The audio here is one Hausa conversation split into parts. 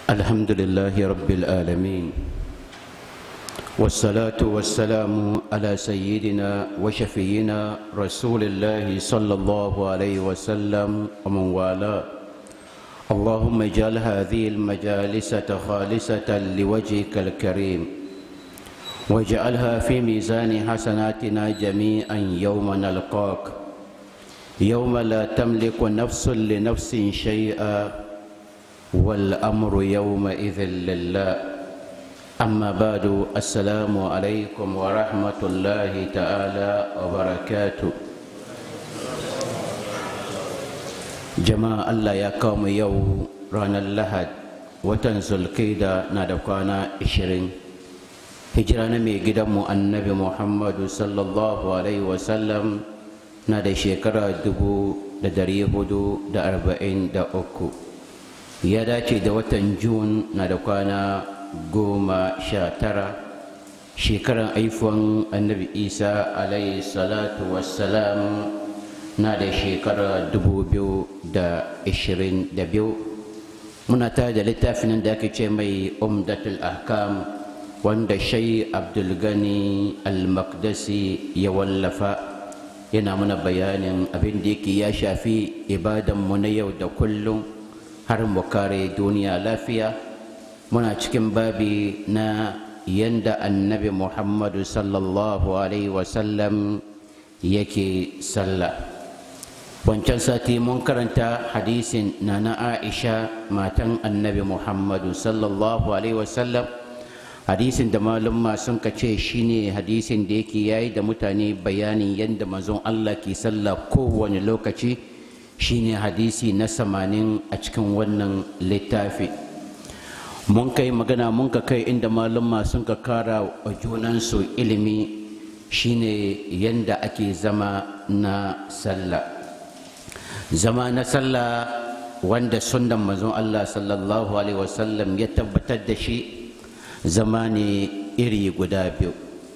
الحمد لله رب العالمين والصلاة والسلام على سيدنا وشفينا رسول الله صلى الله عليه وسلم ومن والاه اللهم اجعل هذه المجالس خالصة لوجهك الكريم واجعلها في ميزان حسناتنا جميعا يوم نلقاك يوم لا تملك نفس لنفس شيئا والأمر يومئذ لله أما بعد السلام عليكم ورحمة الله تعالى وبركاته jama'a Allah ya kawo mu yau ranar lahad watan zulkaida na da kwana 20 hijira na mai gidanmu annabi muhammadu sallallahu alaihi wasallam na da shekara 443 ya dace da watan jun na da kwana goma sha tara shekaran aifuwan annabi isa alaihi salatu wassalam na da shekara dubu biyu da ishirin da biyu muna tare da littafin da ake ce mai umdatul ahkam wanda shai abdulgani al-maqdisi ya wallafa yana mana bayanin abin da yake ya shafi ibadanmu na yau da kullum har mu kare duniya lafiya muna cikin babi na yanda annabi muhammadu sallallahu alaihi wasallam yake sallah wancan sati mun karanta hadisin na na aisha matan annabi muhammadu sallallahu alaihi wasallam hadisin da malumma sun ka ce shine hadisin da yake yayi da mutane bayanin yadda manzon allah ke sallah kowane lokaci shine hadisi na samanin a cikin wannan littafi mun kai magana mun ka kai inda malumma sun ka kara wa junansu ilimi shine yadda ake zama na sallah zama na sallah wanda sunnan manzon Allah sallallahu alaihi wasallam ya tabbatar da shi zama ne iri guda biyu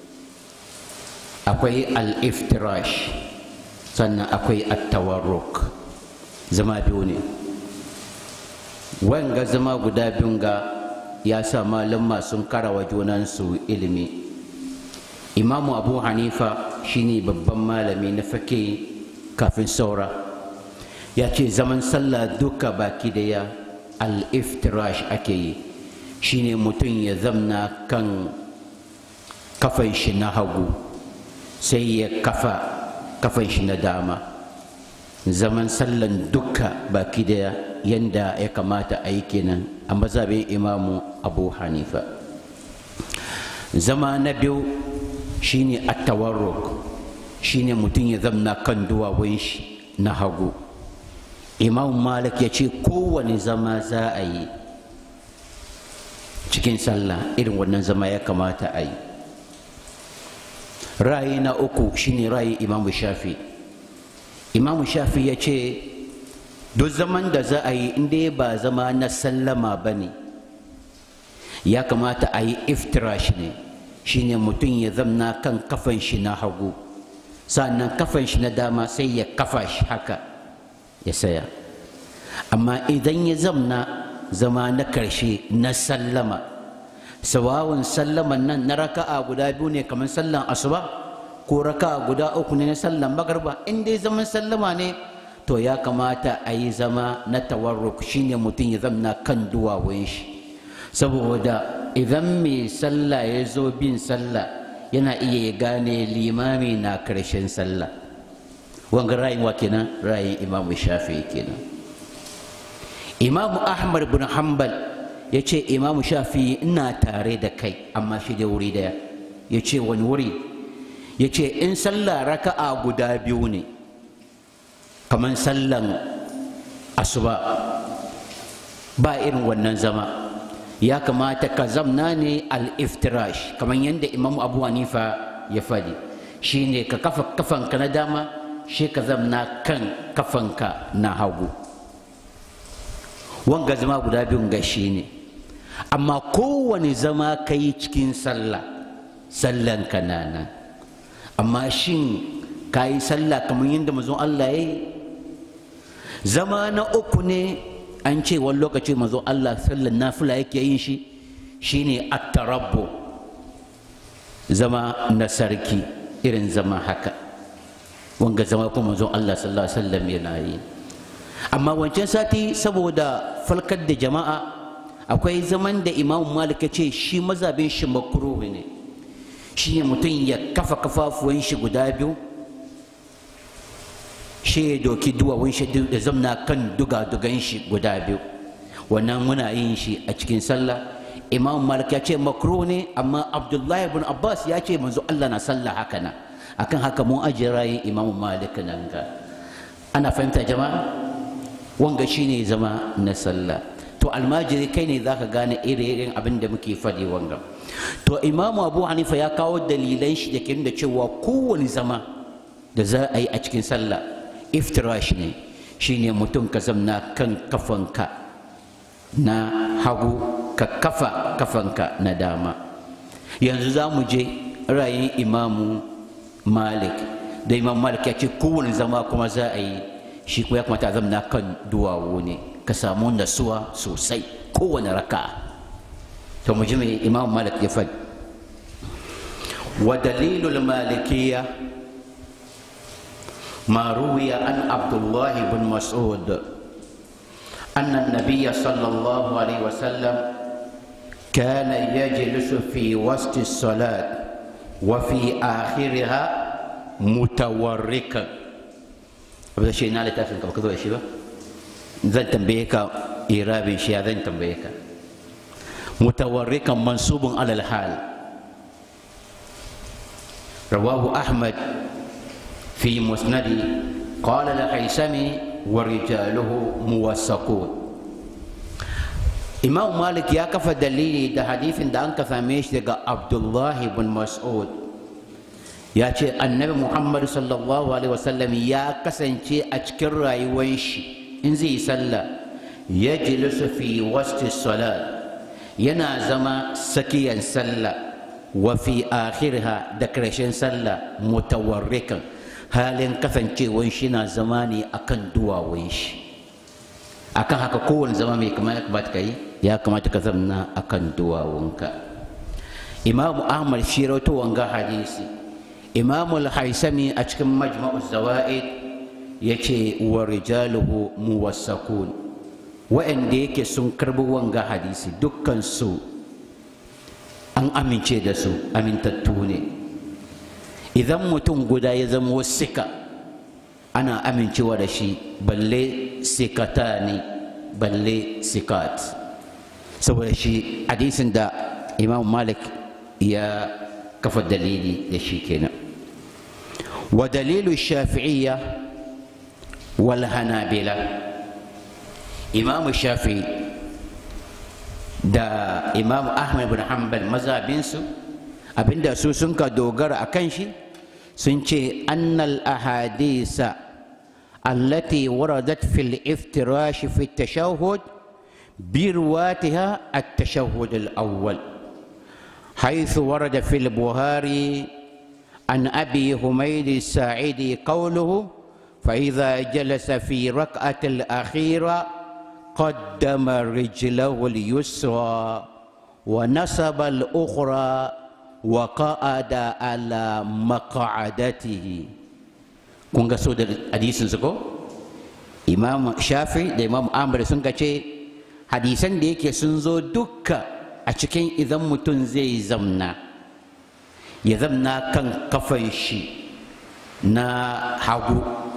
akwai al-iftirash sannan akwai at-tawarruk zama biyu ne wanga zama guda biyun ga ya sa malama sun karawa junansu ilimi imamu abu hanifa shine babban malami na fake kafin saura ya ce zaman sallah duka baki daya al-iftirash ake yi shine mutum ya zamna kan kafan shi na hagu sai ya kafa kafan shi na dama zaman sallan duka baki daya yanda ya kamata a yi kenan a mazabin imamu abu hanifa zama na biyu shine at-tawarruk shine mutum ya zamna kan duwawun shi na hagu imam malik ya ce kowane zama za a yi cikin sallah irin wannan zama ya kamata a yi ra'ayi na uku shine ra'ayi imam shafi imam shafi ya ce duk zaman da za a yi inda ba zama na sallama ba ne ya kamata a yi iftirash ne shine mutum ya zamna kan kafan shi na hagu sannan kafan shi na dama sai ya kafa shi haka ya saya amma idan ya zamna zama na karshe na sallama sawawun sallaman nan na raka'a guda biyu ne kamar sallan asuba ko raka'a guda uku ne na sallan magarba in dai zaman sallama ne to ya kamata a yi zama na tawarruk shine mutum ya zamna kan duwawun shi saboda idan mai sallah ya zo bin sallah yana iya ya gane limami na karshen sallah wanga ra'ayin wa kenan ra'ayin imamu shafi'i kenan imamu ahmad bin hanbal ya ce imamu shafi'i ina tare da kai amma shi da wuri daya ya ce wani wuri ya ce in sallah raka'a guda biyu ne kamar sallan asuba ba irin wannan zama ya kamata ka zamna ne al-iftirash kamar yadda imamu abu hanifa ya faɗi shine ka kafa kafanka na dama shi ka zamna kan kafanka na hagu wanga zama guda biyun gashi ne amma kowane zama ka yi cikin sallah sallan ka na nan amma shin ka yi sallah kamar yadda mazun Allah ya yi zama na uku ne an ce wani lokaci manzo Allah sallan nafila yake yin shi shine at-tarabbu zama na sarki irin zama haka wanga zama kuma manzo Allah sallallahu alaihi wasallam yana yi amma wancan sati saboda falkar da jama'a akwai zaman da imam malik ya ce shi mazabin shi makruhu ne shi ne mutum ya kafa kafafuwan shi guda biyu shi ya doki duwawun shi da zamna kan duga-dugan shi guda biyu wannan muna yin shi a cikin sallah imam malik ya ce makruh ne amma abdullahi ibn abbas ya ce manzo allah na sallah haka na akan haka mun ajiye rayin imam malik nan ga ana fahimta jama'a wanga shine zama na sallah to almajiri kai ne zaka gane irin abin da muke faɗi wanga to imam abu hanifa ya kawo dalilan shi da ke da cewa kowane zama da za a yi a cikin sallah iftirash ne shine mutum ka zamna kan kafanka na hagu ka kafa kafanka na dama yanzu za mu je rayin imamu malik da imam malik ya ce kowane zama kuma za a yi shi kuma ya kamata a zamna kan duwawu ne ka samu nasuwa sosai kowane raka to mu ji mai imam malik ya faɗi wa dalilul malikiyya ما روي عن عبد الله بن مسعود أن النبي صلى الله عليه وسلم كان يجلس في وسط الصلاة وفي آخرها متوركا هذا شيء نالي تاسم كما كذو يشيبه زن تنبيك إيرابي شيء زن تنبيك متوركا منصوب على الحال رواه أحمد في مسنده قال الحيسمي ورجاله موثقون إمام مالك يا كفى دليلي ده حديث ده أنك فهميش ده عبد الله بن مسعود يا شيء النبي محمد صلى الله عليه وسلم يا كسن شيء أشكر رايويش إن زي صلى يجلس في وسط الصلاة ينا زما سكيا صلى وفي آخرها دكرشن صلى متوركا halin kasancewan shi na zama ne akan duwawun shi akan haka kowane zama mai kama ya kamata ka yi ya kamata ka zamna akan duwawunka imamu ahmad shi rawato wanga hadisi imamu al-haisami a cikin majma'u zawa'id ya ce wa rijaluhu muwassakun wa'anda yake sun karbi wanga hadisi dukkan su an amince da su amintattu ne idan mutum guda ya zama sika ana amincewa da shi balle sikata ne balle sikat saboda shi hadisin da imam malik ya kafa dalili da shi kenan wa dalilu shafi'iyya wal hanabila imam shafi'i da imam ahmad bin hanbal mazabinsu abinda su sun ka dogara a kan shi sun ce annal ahadisa allati waradat fil iftirash fi tashahhud برواتها التشهد الأول حيث ورد في البخاري عن أبي حميد الساعدي قوله فإذا جلس في ركعة الأخيرة قدم رجله اليسرى ونصب الأخرى وقعد على مقعدته kun ga so da hadisin su ko imam shafi da imam amr sun ka ce hadisan da yake sun zo dukka a cikin idan mutum zai zamna ya zamna kan kafan shi na hagu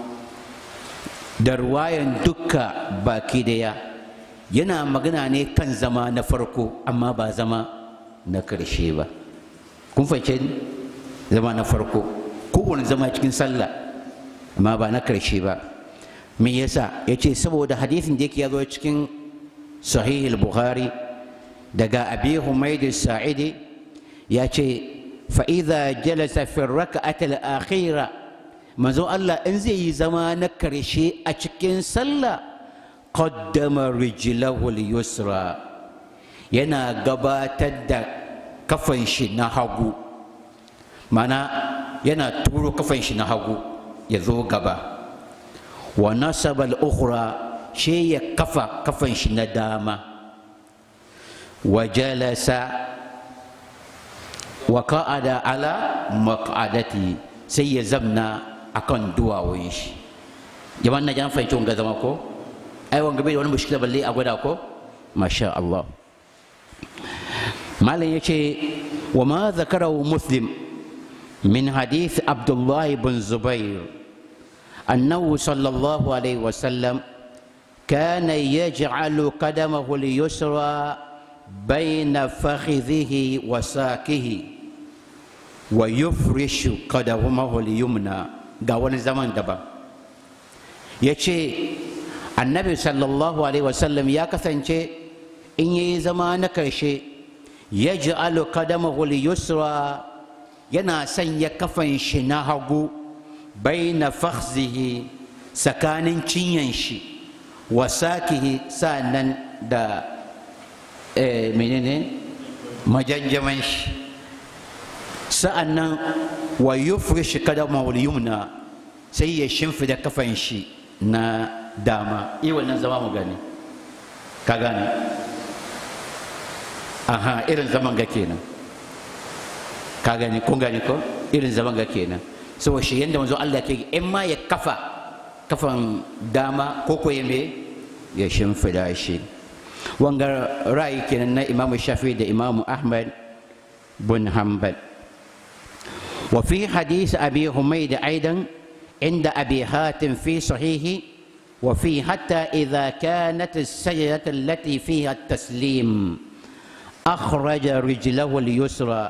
da ruwayan dukka baki daya yana magana ne kan zama na farko amma ba zama na karshe ba kun fahimce ni zama na farko kowane zama cikin sallah amma ba na karshe ba me yasa ya ce saboda hadisin da yake ya zo cikin sahih al-bukhari daga abi humaid sa'idi ya ce fa'iza jalasa fi raka'at al-akhira manzo Allah in zai yi zama na karshe a cikin sallah qaddama rijlahu al-yusra yana gabatar da kafan shi na hagu mana yana turo kafan shi na hagu ya zo gaba wa nasaba al-ukhra shi ya kafa kafan shi na dama wa jalasa wa ka'ada ala maq'adati sai ya zamna akan duwawun shi jama'an na jan fahimci wanga zama ko ai wanga bai da wani mushkila balle a gwada ko masha Allah malam yace wa ma zakarahu muslim min hadith abdullah ibn zubair annahu sallallahu alaihi wasallam كان يجعل قدمه اليسرى بين فخذه وساكه ويفرش قدمه اليمنى ga wani zaman daban ya ce annabi sallallahu alaihi wasallam ya kasance in ya yi zama na karshe ya ji kadamahu yusra yana sanya kafan shi na hagu bai na fakhzihi tsakanin cinyan shi wasakihi sa'annan da menene majanjaman shi sa'annan wa yufrish kadamahu yumna sai ya shimfida kafan shi na dama iya wannan zama mu gani ka gane aha irin zaman ga kenan ka gani kun gani ko irin zaman ga kenan saboda shi yadda manzo Allah ke in ma ya kafa kafan dama ko ko ya me ya shimfida shi wanga ra'ayi kenan na imamu shafi da imamu ahmad bin hanbal وفي حديث أبي حميد أيضا عند أبي هاتم في صحيحه وفي حتى إذا كانت السجدة التي فيها التسليم أخرج رجله اليسرى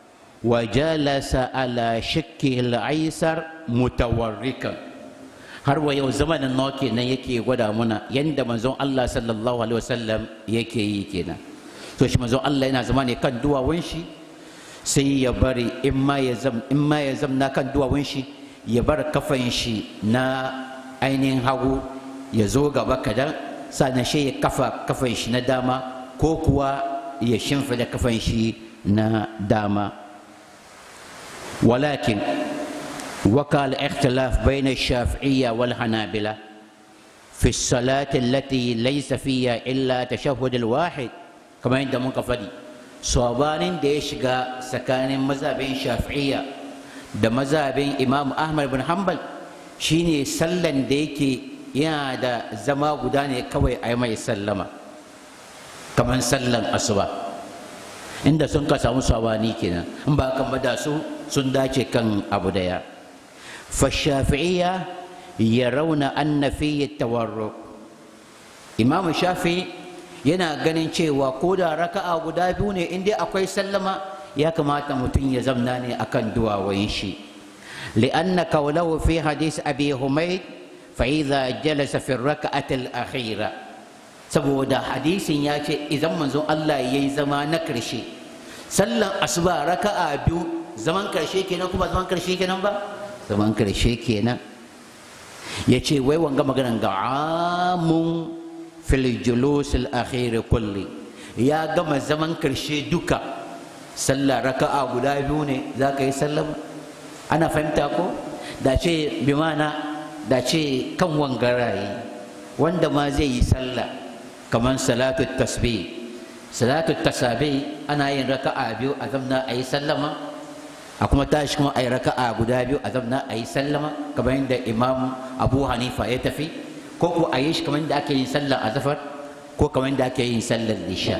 وجلس على شكه الأيسر متوركا har wa yau zamanin nawa kenan yake gwada muna yanda manzon Allah sallallahu alaihi wasallam yake yi kenan to shi manzon Allah yana zama ne kan duwawun shi sai ya bari in ma ya zam in ma ya zamna kan duwawun shi ya bar kafan shi na ainihin hagu ya zo gaba kadan sannan shi ya kafa kafan shi na dama ko kuwa ya shimfida kafan shi na dama walakin وقع الاختلاف بين الشافعية والحنابلة في الصلاة التي ليس فيها إلا تشهد الواحد كما عند منقفدي صوبان ديشغا سكان مذهبين شافعية da mazhabin imam ahmad bin hanbal shine sallan da yake yana da zama guda ne kawai a mai sallama kamar sallan asuba inda sun ka samu sabani kenan in ba kan da su sun dace kan abu daya فالشافعية يرون أن فيه التورق إمام الشافعي yana ganin cewa ko da raka'a guda biyu ne in dai akwai sallama ya kamata mutum ya zamna ne akan duwawayin shi li'anna qawlahu fi hadith abi humayd fa idza jalasa fi raka'ati al-akhira saboda hadisin ya ce idan manzon Allah yayi zama na karshe sallan asuba raka'a biyu zaman karshe kenan kuma zaman karshe kenan ba zaman karshe kenan ya ce wai wanga maganan ga amun fil julus al-akhir kulli ya gama zaman karshe duka sallah raka'a guda biyu ne za ka yi sallama ana fahimta ko da ce bi mana da ce kan wangaraye wanda ma zai yi sallah kamar salatu tasbih salatu tasabi ana yin raka'a biyu a zamna a yi sallama a kuma tashi kuma a yi raka'a guda biyu a zamna a yi sallama kamar yadda imam abu hanifa ya tafi ko ko a yi shi kamar yadda ake yin sallar azafar ko kamar yadda ake yin sallar isha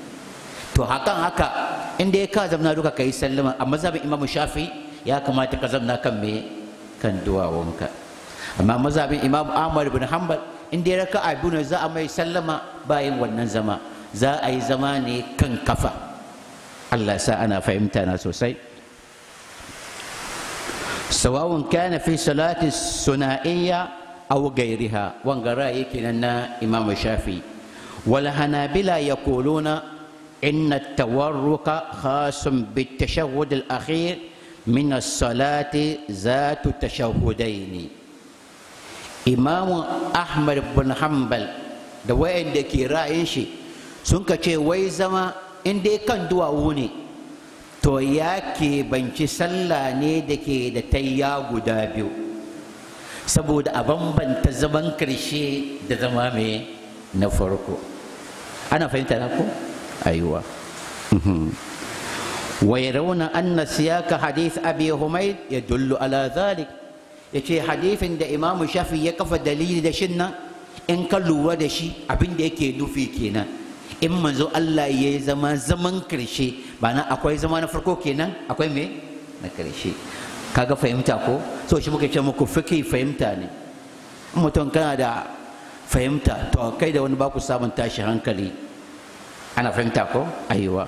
to hakan haka inda ya ka zamna duka ka yi sallama a mazhabin imam shafi ya kamata ka zamna kan me kan duwawunka amma mazhabin imam ahmad bin hanbal inda ya raka'a biyu ne za a mai sallama bayan wannan zama za a yi zama ne kan kafa Allah sa ana fahimta na sosai سواء كان في صلاة الثنائية أو غيرها وانقرا يكننا إمام الشافعي والحنابلة يقولون إن التورك خاص بالتشهد الأخير من الصلاة ذات التشهدين إمام أحمد بن حنبل da wayanda ke ra'ayin shi sun ka ce wai zama in dai kan duwawu ne to ya banci sallah ne da ke da tayya guda biyu saboda a bambanta zaman karshe da zama mai na farko ana fahimta na ko aiwa ويرون أن سياق حديث أبي حميد يدل على ذلك yace hadithin da imamu shafi ya kafa dalili da shin nan in ka lura da shi abin da yake nufi kenan in manzo Allah ya zama zaman karshe ba na akwai zama na farko kenan akwai me na karshe kaga fahimta ko so shi muka ce muku fiki fahimta ne mutum kana da fahimta to kai da wani ba ku samun tashi hankali ana fahimta ko aiwa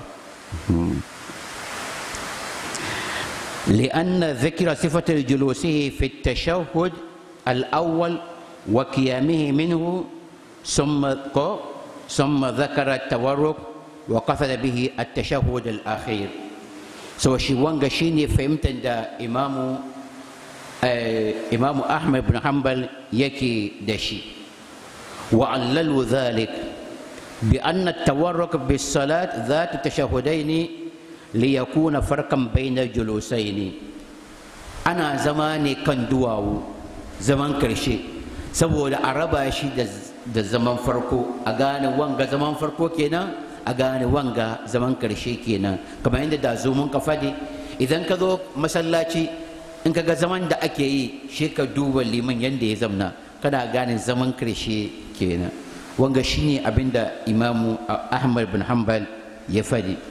لأن ذكر صفة الجلوس في التشهد الأول وقيامه منه ثم ثم ذكر التورك وقصد به التشهد الأخير سو شي وانغا شيني فهمت دا إمام آه إمام أحمد بن حنبل يكي دشي وعللوا ذلك بأن التورك بالصلاة ذات التشهدين liyakuna farkan bainar julusai ne ana zama ne kan duwawu zaman karshe saboda a raba shi da zaman farko a gane wanga zaman farko kenan a gane wanga zaman karshe kenan kamar yadda da zo mun ka faɗi idan ka zo masallaci in ka ga zaman da ake yi shi ka duba liman yadda ya zamna kana gane zaman karshe kenan wanga shine abinda imamu ahmad bin hanbal ya faɗi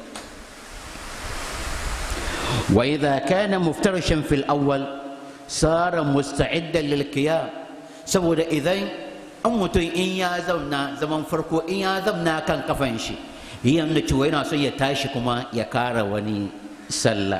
وإذا كان مفترشا في الأول صار مستعدا للقيام saboda idan an mutum in ya zauna zaman farko in ya zauna kan kafan shi yana cewa yana son ya tashi kuma ya kara wani sallah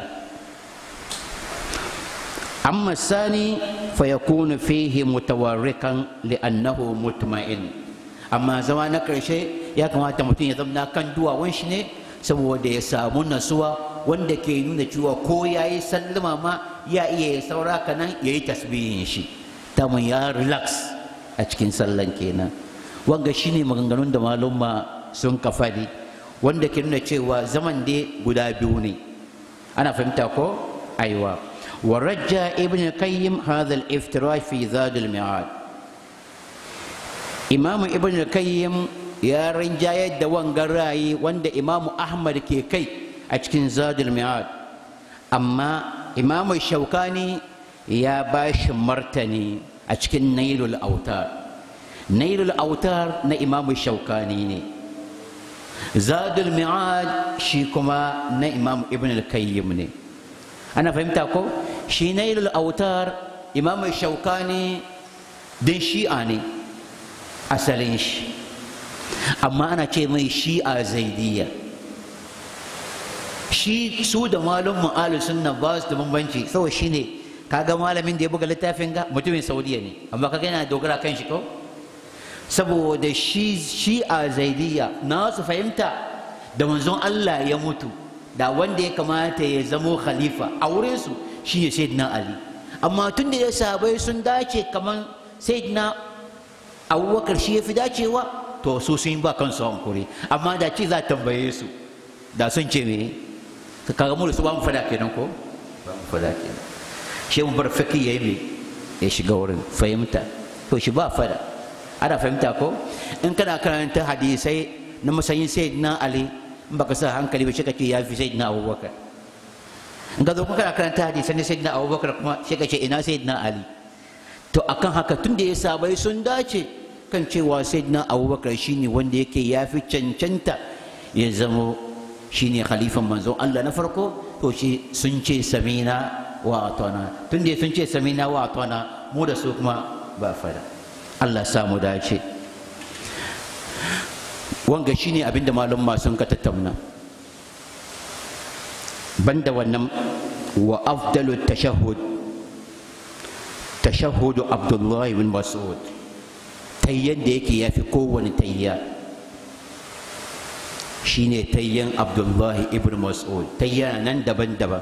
amma sani fa yakunu fihi mutawarrikan li'annahu mutma'in amma zama na karshe ya kamata mutum ya zauna kan duwawan shi ne saboda ya samu nasuwa wanda ke nuna cewa ko ya yi sallama ma ya iya ya saura kanan ya yi tasbihin shi tamun ya relax a cikin sallan kenan wanga shine maganganun da malumma sun kafadi wanda ke nuna cewa zaman dai guda biyu ne ana fahimta ko aiwa wa rajja ibn qayyim hadha al-iftirash fi zad al-mi'ad imam ibn qayyim ya rinjayar da wangan rayi wanda imam ahmad ke kai a cikin zadul mi'ad amma imamu shaukani ya ba shi martani a cikin nailul autar nailul autar na imamu shaukani ne zadul mi'ad shi kuma na imam ibn al-kayyim ne ana fahimta ko shi nailul autar imamu shaukani din shi'a ne asalin shi amma ana ce mai shi'a zaidiyya shi su da malum mu'alu sunna ba su da bambanci saboda shi ne kaga malamin da ya buga littafin ga mutumin saudiya ne amma kaga yana dogara kan shi ko saboda shi shi a zaidiya na su fahimta da manzon Allah ya mutu da wanda ya kamata ya zamo khalifa a wurin su shi ne sayyidina ali amma tun da ya sabai sun dace kaman sayyidina abubakar shi ya fi dacewa to su sun ba kansu hankuri amma da ci za tambaye su da sun ce me kaga mu da su ba mu fada kenan ko ba mu fada kenan shi mu bar faki yayi me ya shiga wurin fahimta to shi ba fada ana fahimta ko in kana karanta hadisai na masayin sayyidina ali in baka sa hankali ba shi kace ya fi sayyidina abubakar in ka zo kana karanta hadisai na sayyidina abubakar kuma shi kace ina sayyidina ali to akan haka tun da ya sabai sun dace kan cewa sayyidina abubakar shine wanda yake ya fi cancanta ya zamo shine khalifan manzon Allah na farko to shi sun ce samina wa atana tun da sun ce samina wa atana mu da su kuma ba fada Allah sa mu dace wanga shine abinda malum sun ka tattauna banda wannan wa afdalu tashahhud tashahhudu abdullahi bin mas'ud tayyan da yake yafi kowane tayya shine tayyan abdullahi ibn mas'ud tayya nan daban-daban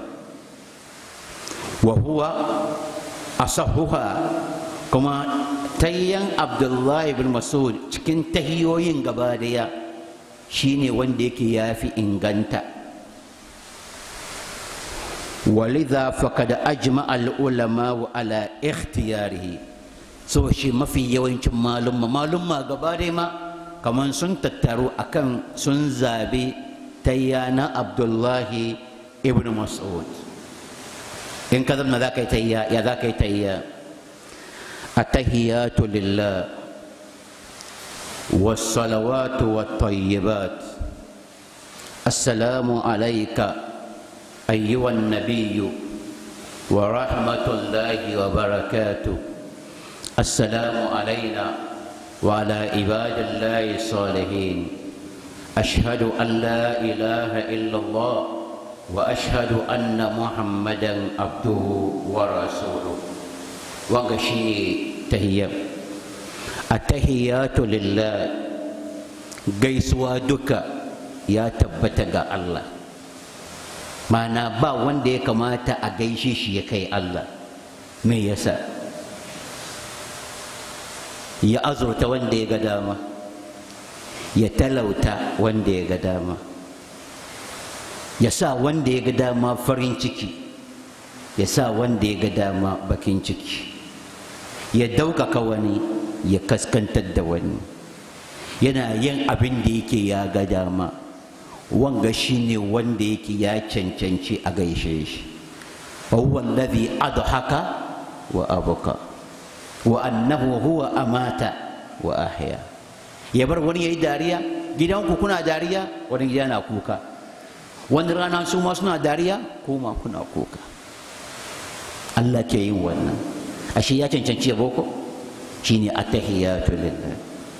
wa huwa asahuha kuma tayyan abdullahi ibn mas'ud cikin tahiyoyin gaba daya shine wanda yake yafi inganta ولذا فقد أجمع العلماء على اختياره so shi mafi yawancin malumma malumma gaba dai ma kamar sun tattaru akan sun zabi tayya na abdullahi ibn mas'ud in ka zama za ka yi tayya ya za ka yi tayya التحيات لله والصلوات والطيبات السلام عليك أيها النبي ورحمة الله وبركاته السلام علينا وعلى عباد الله الصالحين أشهد أن لا إله إلا الله وأشهد أن محمدا عبده ورسوله وغشي تهيا التهيات لله gaisuwa duka ya tabbata ga Allah mana ba wanda ya kamata a gaishe shi ya kai Allah me yasa ya azurta wanda ya ga dama ya talauta wanda ya ga dama ya sa wanda ya ga dama farin ciki ya sa wanda ya ga dama bakin ciki ya daukaka wani ya kaskantar da wani yana yin abin da yake ya ga dama wanga shine wanda yake ya cancanci a gaishe shi huwa alladhi adhaka wa abuka wa annahu huwa amata wa ahya ya bar wani yayi dariya gidanku kuna dariya wani gida na kuka wani rana su ma suna dariya kuma kuna kuka Allah ke yin wannan ashe ya cancanci ya boko shine attahiyatu lillah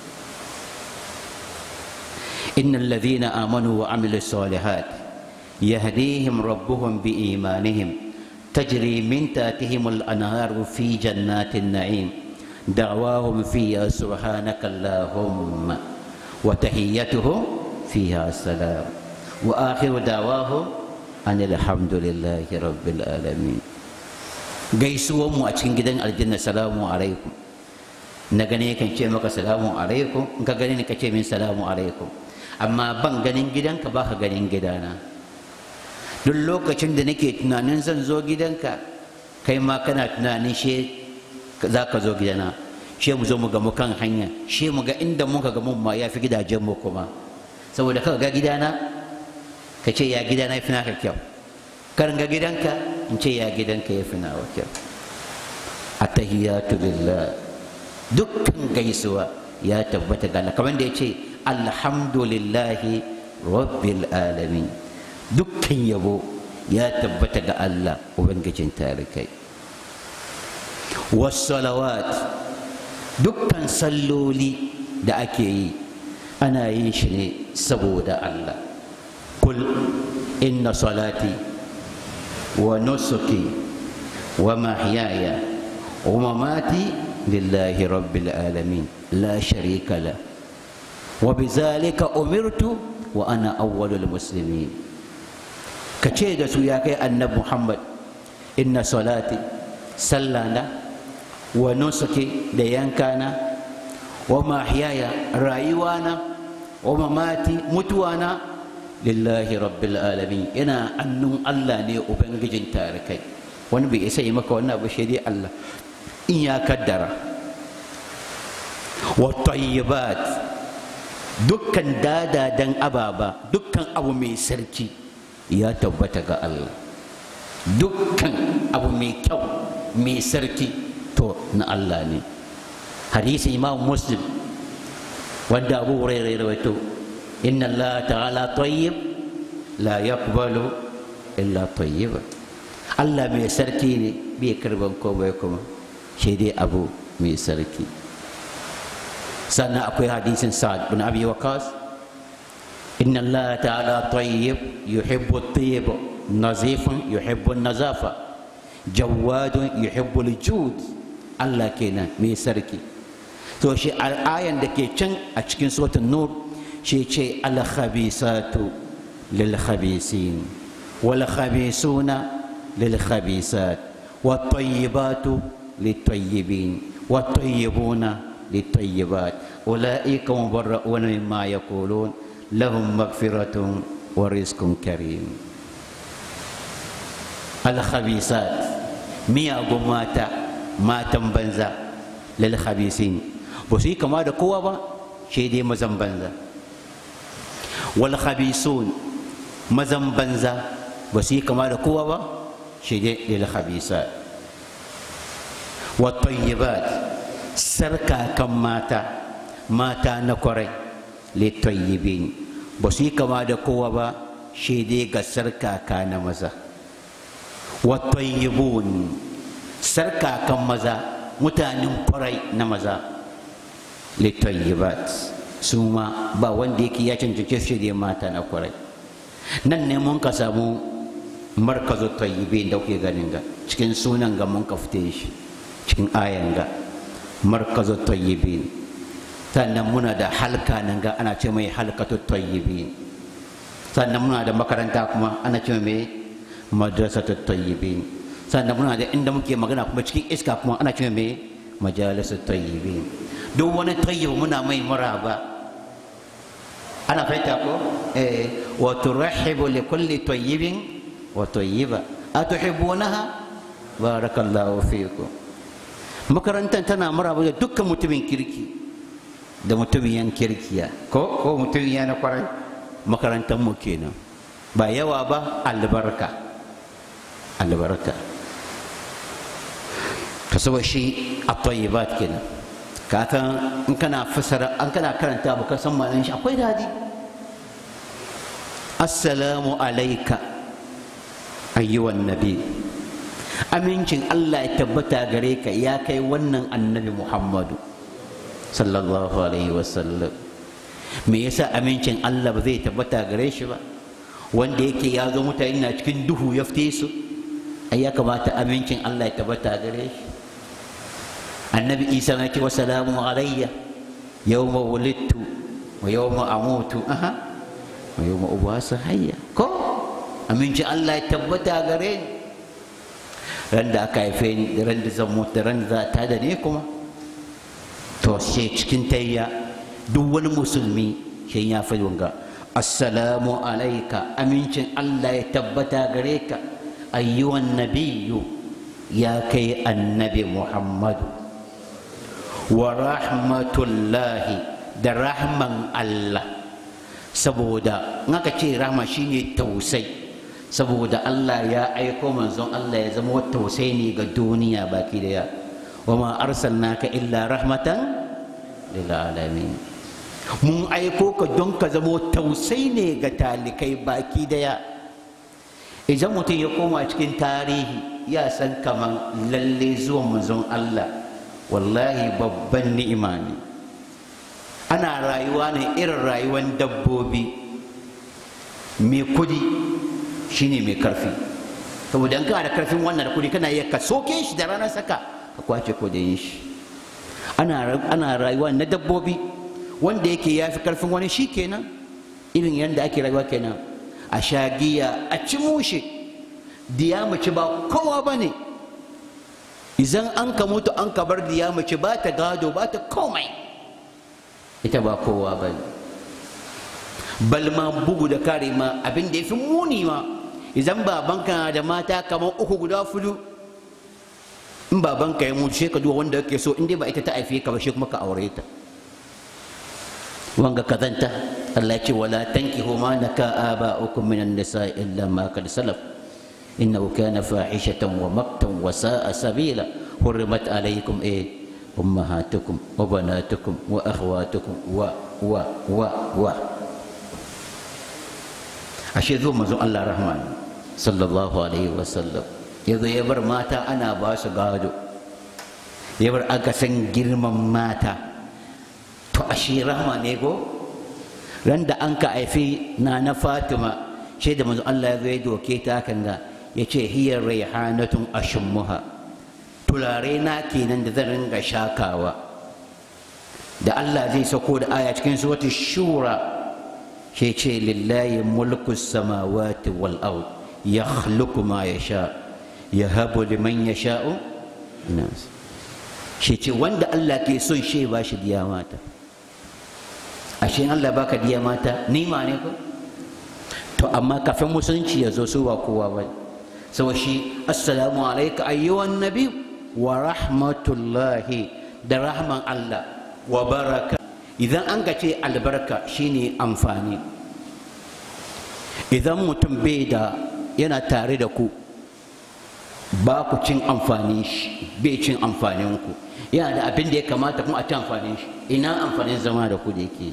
إن الذين آمنوا وعملوا الصالحات يهديهم ربهم بإيمانهم تجري من تحتهم الأنهار في جنات النعيم دعواهم فيها سبحانك اللهم وتحيتهم فيها السلام وآخر دعواهم أن الحمد لله رب العالمين gaisuwan mu a cikin gidan aljanna salamu alaikum na gane kan ce maka salamu alaikum in ka gane ni ka ce min salamu alaikum amma ban ganin gidanka ba ka ganin gidana duk lokacin da nake tunanin zan zo gidanka kai ma kana tunanin she za ka zo gidana she mu zo mu gamu kan hanya she mu ga inda muka gamu ma ya fi gidajen mu kuma saboda ka ga gidana ka ce ya gidana ya fi naka kyau kar ga gidanka in ce ya gidanka ya fi nawa kyau attahiyatu lillah dukkan gaisuwa ya tabbata ga Allah kamar da ya ce alhamdulillahi rabbil alamin dukkan yabo ya tabbata ga Allah ubangijin tarikai wassalawat dukkan salloli da ake yi ana yin shi ne saboda Allah kul inna salati wa nusuki wa mahyaya wa mamati lillahi rabbil alamin la sharika la وبذلك أمرت وأنا أول المسلمين كتشي دسو يا كي النبي محمد إن صلاتي سلانا ونسكي ديانكانا ومحياي رايوانا ومماتي متوانا لله رب العالمين إنا أنم الله ني أبنجين تاركي wani bai isa yi maka wannan abu shi dai Allah in ya kaddara wa tayyibat dukkan dadadan ababa dukkan abu mai sarki ya tabbata ga Allah dukkan abu mai kyau mai sarki to na Allah ne hadisi imam muslim wanda abu hurairah rawaito inna Allah ta'ala tayyib la yaqbalu illa tayyiba Allah mai sarki ne bai karban komai kuma shi dai abu mai sarki sannan akwai hadisin sa'ad bin abi waqas inna allah ta'ala tayyib yuhibbu at-tayyib nazifun yuhibbu an-nazafa jawadun yuhibbu al-jud Allah kenan mai sarki to shi ayan da ke can a cikin suratul nur shi ce al-khabisatu lil khabisin wal khabisuna lil khabisat wat tayyibatu lit tayyibin wat tayyibuna للطيبات أولئك مبرؤون مما يقولون لهم مغفرة ورزق كريم الخبيثات ميا ماتا ماتا بنزا lil khabisin ba su yi kama da kowa ba shi dai mazan banza wal khabisun mazan banza ba su yi kama da kowa ba shi dai lil khabisa wa tayyibat sarkakan mata mata na kwarai li tayyibin ba su yi kama da kowa ba shi dai ga sarkaka na maza wa tayyibun sarkakan maza mutanen kwarai na maza li tayyibat su ma ba wanda yake ya cancanci shi dai mata na kwarai nan ne mun ka samu markazu tayyibin da kuke ganin ga cikin sunan ga mun ka fite shi cikin ayan ga markazu tayyibin sannan muna da halka nan ga ana ce mai halkatu tayyibin sannan muna da makaranta kuma ana ce mai madrasatu tayyibin sannan muna da inda muke magana kuma cikin iska kuma ana ce mai majalisu tayyibin duk wani tayyib muna mai maraba ana fahimta ko eh wa turhibu li kulli tayyibin wa tayyiba atuhibbunaha barakallahu fikum makarantar tana maraba da dukkan mutumin kirki da mutumin yan kirkiya ko ko mutumin ya na kwarai makarantar mu kenan ba yawa ba albarka albarka ka saba shi a tayyibat kenan ka san in kana fasara an kana karanta ba ka san ma'anar shi akwai dadi assalamu alaika ayyuwan nabi amincin Allah ya tabbata gare ka ya kai wannan annabi Muhammadu sallallahu alaihi wasallam me yasa amincin Allah ba zai tabbata gare shi ba wanda yake ya zo mutane na cikin duhu ya fite su ai ya kamata amincin Allah ya tabbata gare shi annabi Isa ya ce wa salamu alayya yawma wulidtu wa yawma amutu aha wa yawma ubasa hayya ko amincin Allah ya tabbata gare ni ran da aka haife ni ran da zan mutu ran da za ta da ne kuma to she cikin tayya duk wani musulmi shi ya fi wanga assalamu alaika amincin Allah ya tabbata gare ka ayyuwan nabiyyu ya kai annabi Muhammadu wa rahmatullahi da rahman Allah saboda in aka ce rahma shine tausai saboda Allah ya aiko manzon Allah ya zama tausayi ne ga duniya baki daya wa ma arsalnaka illa rahmatan lil alamin mun aiko ka don ka zama tausayi ne ga talikai baki daya idan mutum ya koma cikin tarihi ya san kaman lalle zuwan manzon Allah wallahi babban ni'ima ne ana rayuwa ne irin rayuwar dabbobi mai kudi shine mai karfi saboda in kana da karfin wannan da kudi kana iya ka soke shi da ranar saka ka kwace kudin shi ana ana rayuwa na dabbobi wanda yake ya fi karfin wani shi kenan irin yadda ake rayuwa kenan a sha giya a ci mushe diya mace ba kowa ba ne idan an ka mutu an ka bar diya mace ba ta gado ba ta komai ita ba kowa ba ne balma bugu da kare ma abin da ya fi muni ma idan babanka da mata kamar uku guda fudu in babanka ya mutu sai ka duba wanda kake so in dai ba ita ta haife ka ba shi kuma ka aure ta wanga kazanta Allah ya ce wala tankihu ma naka aba'ukum minan nisa illa ma kad salaf innahu kana fahishatan wa maktan wa sa'a sabila hurrimat alaykum eh ummahatukum wa banatukum wa akhwatukum wa wa wa wa ashe zo manzon Allah rahman sallallahu alaihi wasallam ya zo ya bar mata ana ba su gado ya bar aka san girman mata to ashe rahma ne ko ran da an ka haifi na na fatima shi da manzon Allah ya zo ya doke ta kan ga ya ce hiya raihanatun ashummuha tulare na kenan da zan ringa shakawa da Allah zai sako da aya cikin suratul shura shi ce lillahi mulku samawati wal ard yakhluqu ma yasha yahabu liman yasha'u inas shi ce wanda Allah ke son shi ba shi diya mata ashe Allah baka diya mata nima ne ko to amma kafin musulunci ya zo su ba kowa ba saboda shi assalamu alayka ayyuhan nabi wa rahmatullahi da rahman Allah wa baraka idan an ga ce albarka shine amfani idan mutum bai da yana tare da ku ba ku cin amfanin shi bai cin amfanin ku yana da abin da ya kamata kuma a ci amfanin shi ina amfanin zama da ku da yake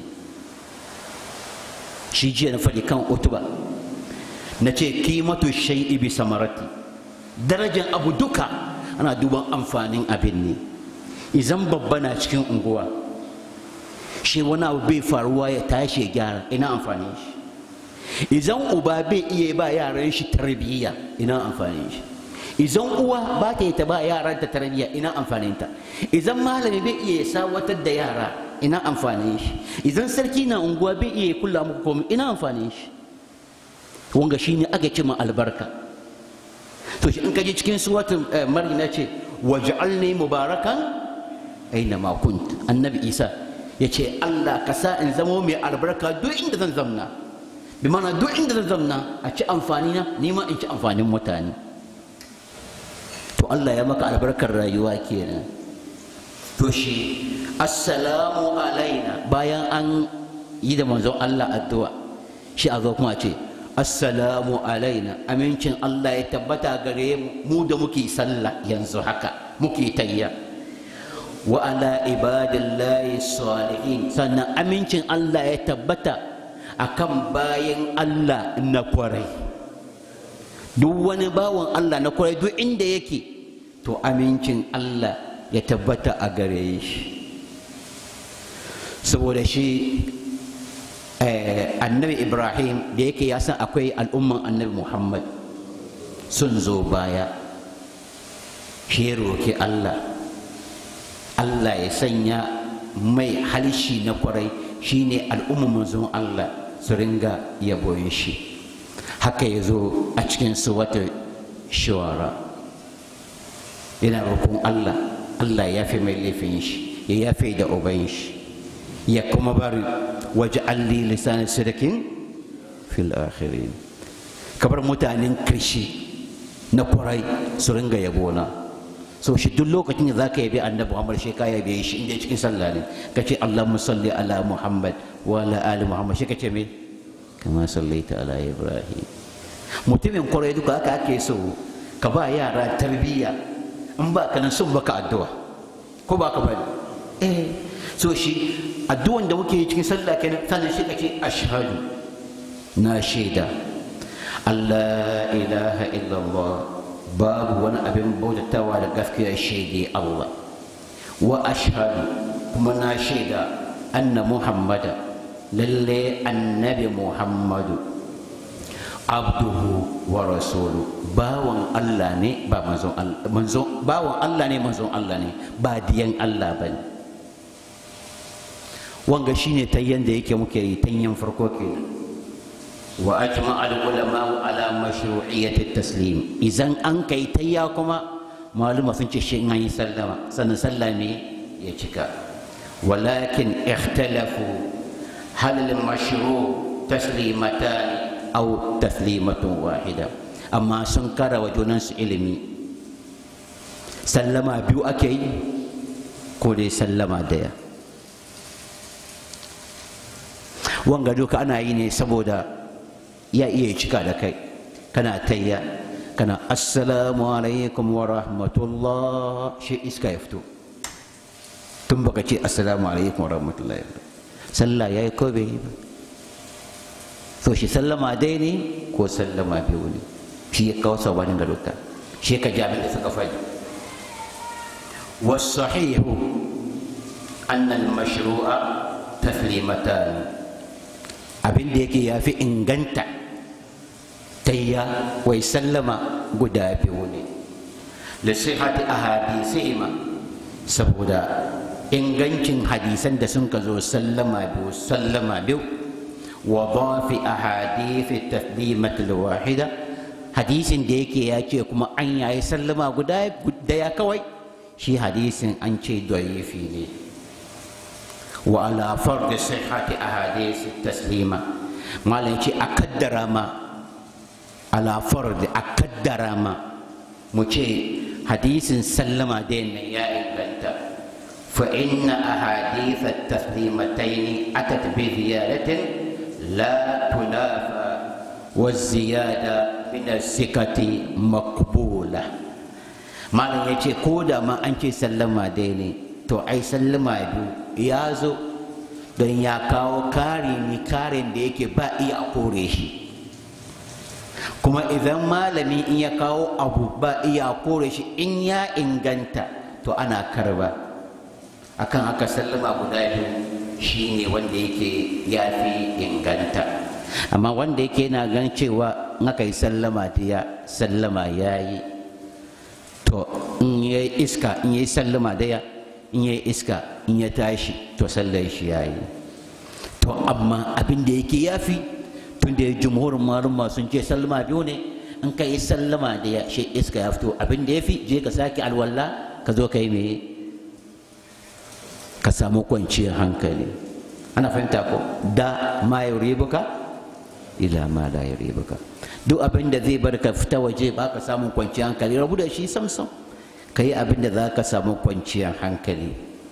shi jiya na faɗi kan utuba na ce kimatu shai'i bi samarati darajar abu duka ana duban amfanin abin ne idan babba na cikin unguwa shi wani abu bai faruwa ya tashi ya gyara ina amfanin shi idan uba bai iya ba yaran shi tarbiyya ina amfanin shi idan uwa ba ta yi ta ba yaran ta tarbiyya ina amfanin ta idan malami bai iya sawatar da yara ina amfanin shi idan sarki na unguwa bai iya kula muku komai ina amfanin shi wanga shine aka ce ma albarka to shi in ka ji cikin suwatin maryam ya ce waj'alni mubarakan aina ma kunt annabi isa ya ce allah ka sa in zamo mai albarka duk inda zan zamna bi mana duk inda zan zamna a ci amfani na ni ma in ci amfanin mutane to allah ya maka albarkar rayuwa kenan to shi assalamu alaina bayan an yi da manzon allah addu'a shi a zo kuma ce assalamu alaina amincin Allah ya tabbata gare mu da muke sallah yanzu haka muke tayya wa ala ibadillahi salihin sannan amincin Allah ya tabbata akan bayan Allah na kwarai duk wani bawan Allah na kwarai duk inda yake to amincin Allah ya tabbata a gare shi saboda shi annabi ibrahim da yake ya san akwai al'umman annabi muhammad sun zo baya shi roki allah allah ya sanya mai halshi na kwarai shine al'umman manzon allah su ringa yabon shi haka ya zo a cikin su wata shawara yana roƙon allah allah ya fi mai laifin shi ya yafe da uban shi ya kuma bari waj'al li lisan sidqin fil akhirin kabar mutanen kirshi na kwarai su ringa yabona so shi duk lokacin da zaka yabi annabi Muhammad shi ka yabe shi inda cikin sallah ne kace Allahumma salli ala Muhammad wa ala ali Muhammad shi kace me kama sallaita ala Ibrahim mutumin kwarai duka haka ake so ka ba yara tarbiyya in ba ka nan sun baka addu'a ko ba ka bari eh so shi addu'an da muke yi cikin sallah kenan sannan shi kake ashhadu na shaida Allah ilaha illallah babu wani abin bautatawa da gaskiya shaide Allah wa ashhadu kuma na shaida anna muhammada lalle annabi muhammadu abduhu wa rasulu bawan Allah ne ba manzon Allah manzon bawan Allah ne manzon Allah ne ba diyan Allah bane wanga shine tayyan da yake muke yi tanyan farko kenan wa ajma al ulama ala mashru'iyyat at taslim idan an kai tayya kuma maluma sun ce shi an yi sallama sannan sallah ne ya cika walakin ikhtalafu hal al mashru' taslimatan aw taslimatun wahida amma sun kara wa junansu ilimi sallama biyu ake yi ko dai sallama daya wanga duka ana yi ne saboda ya iya cika da kai kana tayya kana assalamu alaikum wa rahmatullah shi iska ya fito tun baka ce assalamu alaikum wa rahmatullah sallah ya yi ko bai yi ba so shi sallama dai ne ko sallama biyu ne shi ya kawo sabanin ga duka shi ka jami da suka faɗi wasahihu annal mashru'a taslimatan abin da yake ya fi inganta tayya wai sallama guda biyu ne lisihati ahadisihima saboda ingancin hadisan da sun ka zo sallama biyu sallama biyu wa dafi ahadithi taslimat wahida hadisin da yake ya ce kuma an yayi sallama guda daya kawai shi hadisin an ce da'ifi ne وعلى فرض صحة أحاديث التسليمة ما لنشي أكدر ما على فرض أكدر ما مشي حديث سلم دين يا إبنتا فإن أحاديث التسليمتين أتت بزيادة لا تنافى والزيادة من الثقة مقبولة malam ya ce ko da ma an ce sallama dai ne to ai sallama biyu ya zo don ya kawo kari ne karin da yake ba iya kore shi kuma idan malami in ya kawo abu ba iya kore shi in ya inganta to ana karba akan haka sallama guda biyu shine wanda yake ya fi inganta amma wanda yake yana gan cewa in aka yi sallama ya sallama ya yi to in ya yi iska in ya yi sallama daya in ya yi iska in ya tashi to sallar shi ya yi to amma abin da yake ya fi tun da jumhurin malumma sun ce sallama biyu ne in ka yi sallama daya shi iska ya fito abin da ya fi je ka sake alwala ka zo ka yi me ka samu kwanciyar hankali ana fahimta ko da ma yuribuka ila ma la yuribuka duk abin da zai bar ka fita waje ba ka samun kwanciyar hankali rabu da shi samsam ka yi abin da za ka samu kwanciyar hankali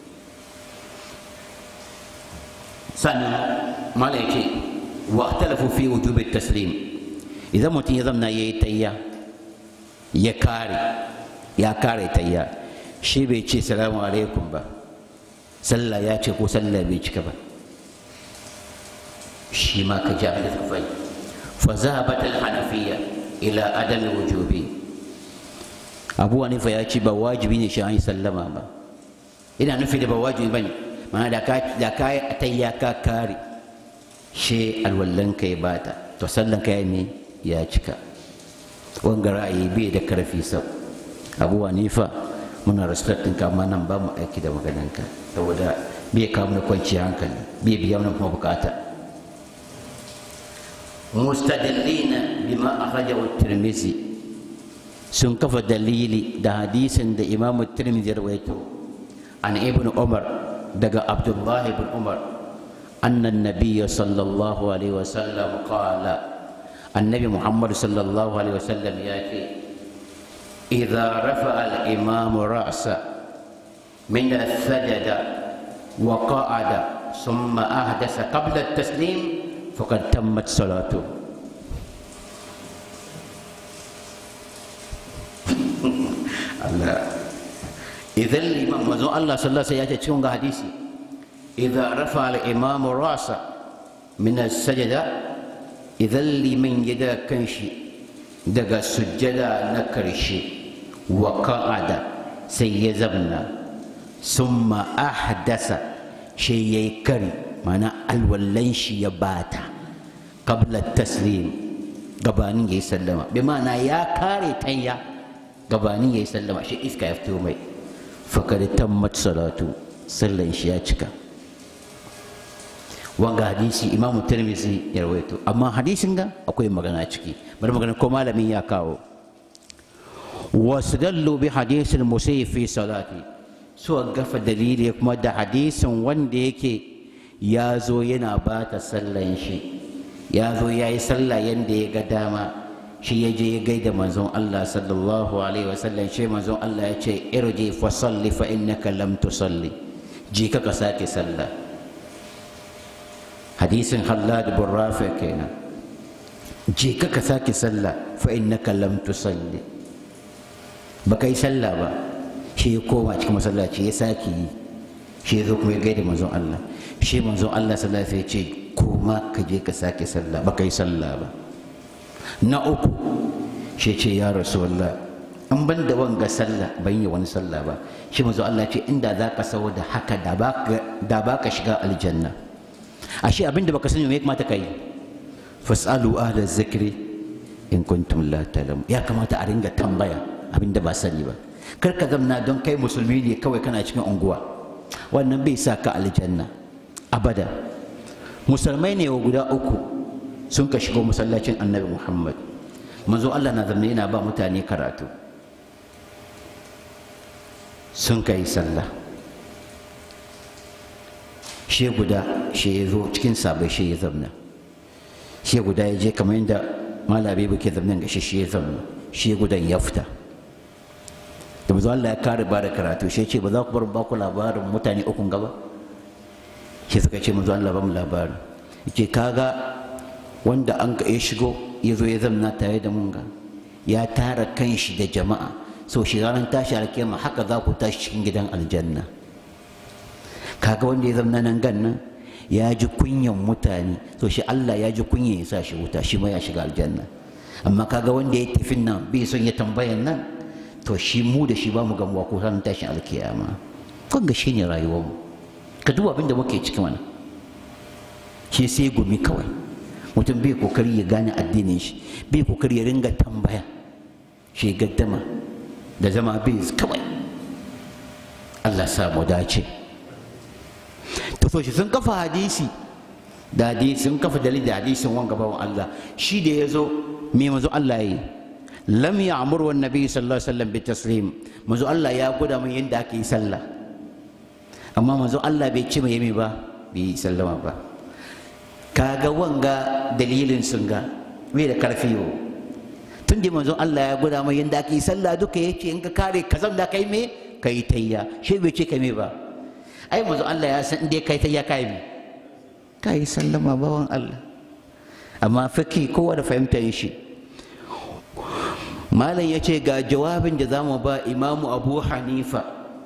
sannan mala ya ce wa talafu fi wujubi taslim idan mutum ya zamna ya yi tayya ya kare ya kare tayya shi bai ce salamu alaikum ba sallah ya ce ko sallah bai cika ba shi ma ka ja da tafai fa zahabat al hanafiyya ila adam wujubi abu hanifa ya ce ba wajibi ne shi an yi sallama ba ina nufi da ba wajibi bane mana da ka da ka tayya ka kare she alwallan ka ya bata to sallan ka ne ya cika wanga ra'ayi bai da karfi sau abu hanifa muna respectin ka amma nan ba mu aiki da magananka saboda bai kawo mana kwanciyar hankali bai biya mana kuma bukata mustadillina bima akhrajahu at-tirmidhi sun kafa dalili da hadisin da imam at-tirmidhi rawaito an ibn umar daga abdullah ibn umar anna an-nabiy sallallahu alaihi wasallam qala annabi muhammad sallallahu alaihi wasallam ya ce إذا رفع الإمام رأسه من السجدة وقعد ثم أحدث قبل التسليم فقد تمت صلاته الله إذا الإمام وزو الله صلى الله عليه وسلم حديثي إذا رفع الإمام رأسه من السجدة إذا لمن يدا كنشي daga sujjada na karshe wa ka'ada sai ya zabna summa ahdasa shi ya yi kari mana alwallan shi ya bata qabla taslim gabanin ya yi sallama bi ma'ana ya kare tanya gabanin ya yi sallama shi iska ya fito mai fakar tammat salatu sallan shi ya cika wanga hadisi imamu tirmidhi ya rawaito amma hadisin ga akwai magana ciki bari magana ko malamin ya kawo wasdallu bi hadisil musayyi fi salati su gafa dalili kuma da hadisin wanda yake ya zo yana bata sallan shi ya zo ya yi sallah yanda ya ga dama shi ya je ya gaida manzon Allah sallallahu alaihi wasallam shi manzon Allah ya ce irji fa salli fa innaka lam tusalli ji ka ka sake sallah hadisin hallad bin rafi kenan je ka ka sake sallah fa innaka lam tusalli ba kai sallah ba shi ya koma cikin masallaci ya sake yi shi ya zo kuma ya gaida manzon Allah shi manzon Allah sallallahu alaihi ce koma ka je ka sake sallah ba kai sallah ba na uku shi ce ya rasulullah an ban da wanga sallah ban yi wani sallah ba shi manzon Allah ce inda za ka sau da haka da ba ka shiga aljanna ashe abinda baka sani me ya kamata kai fasalu ahla zikri in kuntum la ta'lamu ya kamata a ringa tambaya abinda ba sani ba kar ka zamna don kai musulmi ne kawai kana cikin unguwa wannan bai sa ka aljanna abada musulmai ne guda uku sun ka shigo masallacin annabi muhammad manzo allah na zamne yana ba mutane karatu sun ka yi sallah shi guda shi ya zo cikin sabai shi ya zamna shi guda ya je kamar yadda malabi ba ke zamnan ga shi shi ya zamna shi gudan ya fita da manzo Allah ya kare ba da karatu shi ce ba za ku bar ba ku labarin mutane ukun gaba shi suka ce manzo Allah ba mu labarin yake kaga wanda an ka ya shigo ya zo ya zamna tare da mun ga ya tara kanshi da jama'a so shi ranar tashi alkiyama haka za ku tashi cikin gidan aljanna kaga wanda ya zamna nan gan nan ya ji kunyan mutane so shi Allah ya ji kunyan ya sa shi wuta shi ma ya shiga aljanna amma kaga wanda ya tafi nan bai son ya tambayan nan to shi mu da shi ba mu gamuwa ko ranar tashin alkiyama kun ga shine rayuwar mu ka duba abin da muke cikin wannan shi sai gumi kawai mutum bai kokari ya gane addinin shi bai kokari ya ringa tambaya shi gaddama da zama bai kawai Allah sa mu dace to so shi sun kafa hadisi da hadisi sun kafa dalil da hadisin wanga bawan Allah shi da ya zo me mazo Allah yi lam ya'mur wa nabi sallallahu alaihi wasallam bi taslim mazo Allah ya gwada mun yadda ake yi sallah amma mazo Allah bai ce mai yami ba bai sallama ba kaga wanga dalilin sun ga bai da karfi yo tun da manzon Allah ya gwada mai yadda ake yi sallah duka yace in ka kare kazan da kai me kai tayya shi bai ce kai me ba ai manzon Allah ya san inda kai tayya kai me kai sallama bawan Allah amma fiki kowa da fahimtar shi malam ya ce ga jawabin da zamu ba imamu abu hanifa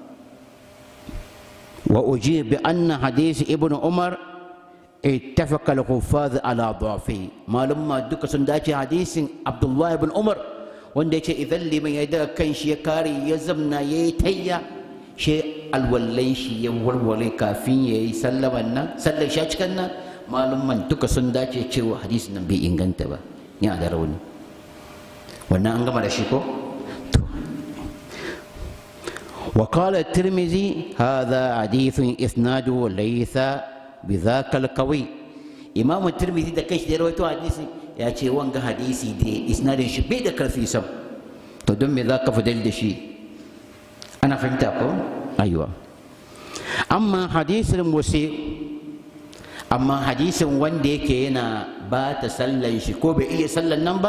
wa uji bi anna hadisi ibn umar اتفق الحفاظ على ضعفه malum ma duka sun dace hadisin abdullah ibn umar wanda yace idan liman ya daga kan shi ya kare ya zamna ya yi tayya shi alwallai shi ya warware kafin ya yi sallaman nan sallar shi a cikin nan malum man duka sun dace cewa hadisin nan bai inganta ba yana da rauni wannan an gama da shi ko وقال الترمذي هذا حديث إسناده ليس بذاك القوي إمام الترمذي ده كيش ده رويته حديثي يا شيء وانغا حديثي دي إسناد شي بي ده كرفي سم تدم ذاك فدل ده شي أنا فهمت أكو أيوة أما حديث المسيء أما حديث وان دي كينا بات سلن شي كو بي إيه سلن نمبر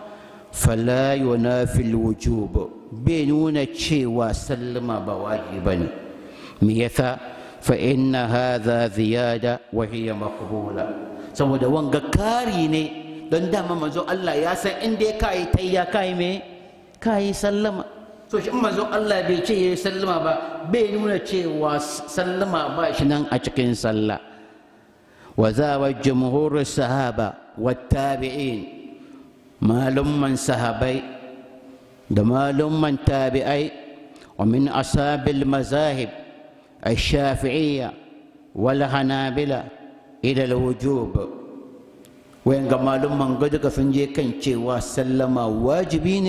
فلا ينافي الوجوب بينون شيء وسلم بواجبا ميثا فإن هذا زيادة وهي مقبولة saboda wanga kari ne don dama manzo Allah ya san inda ya kai tayya kai me kai sallama so shi manzo Allah bai ce yayi sallama ba bai nuna cewa sallama ba shi nan a cikin sallah wa zawa jumhur sahaba wa tabi'in malumman sahabai da malumman tabi'ai wa min asabil mazahib الشافعية والحنابلة إلى الوجوب وين قمالهم من قد فنجي كان وسلم واجبين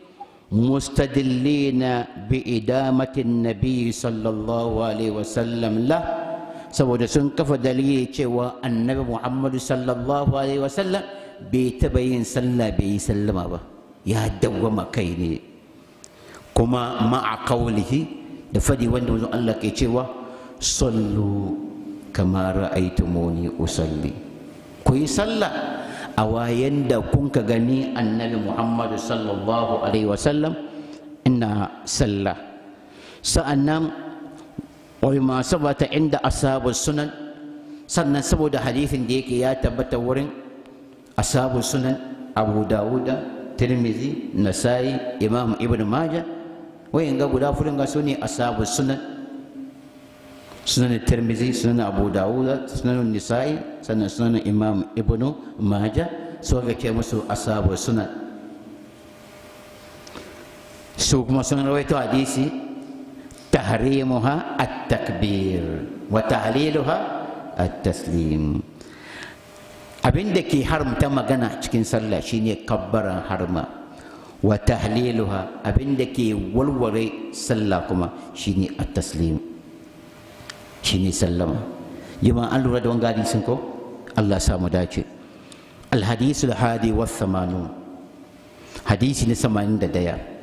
مستدلين بإدامة النبي صلى الله عليه وسلم له saboda sun kafa dalili cewa annabi muhammadu sallallahu alaihi wasallam bai taɓa yin sallah bai yi sallama ba ya dawwama kai ne kuma ma'a kaulihi da fadi wanda wajen Allah ke cewa sallu kama ra'aitumuni usalli ku yi sallah a wayan da kun ka gani annabi Muhammadu sallallahu alaihi wasallam ina sallah sa'annan wa ma sabata inda ashabu sunan sannan saboda hadisin da yake ya tabbata wurin ashabu sunan Abu Dawuda Tirmidhi Nasai Imam Ibn Majah wayan ga guda furin ga su ne ashabu sunan sunan tirmizi sunan abu dawuda sunan nisa'i sannan sunan imam ibnu maja su ga ke musu ashabu sunan su kuma sun rawaito hadisi tahrimuha at-takbir wa tahliluha at-taslim abin da ke haramta magana cikin sallah shine kabbaran harma wa tahliluha abin da ke walware sallah kuma shine at-taslim shine sallama jama'a an lura da wanga hadisin ko Allah sa mu dace al-hadith al-hadi wa thamanun hadisi na 81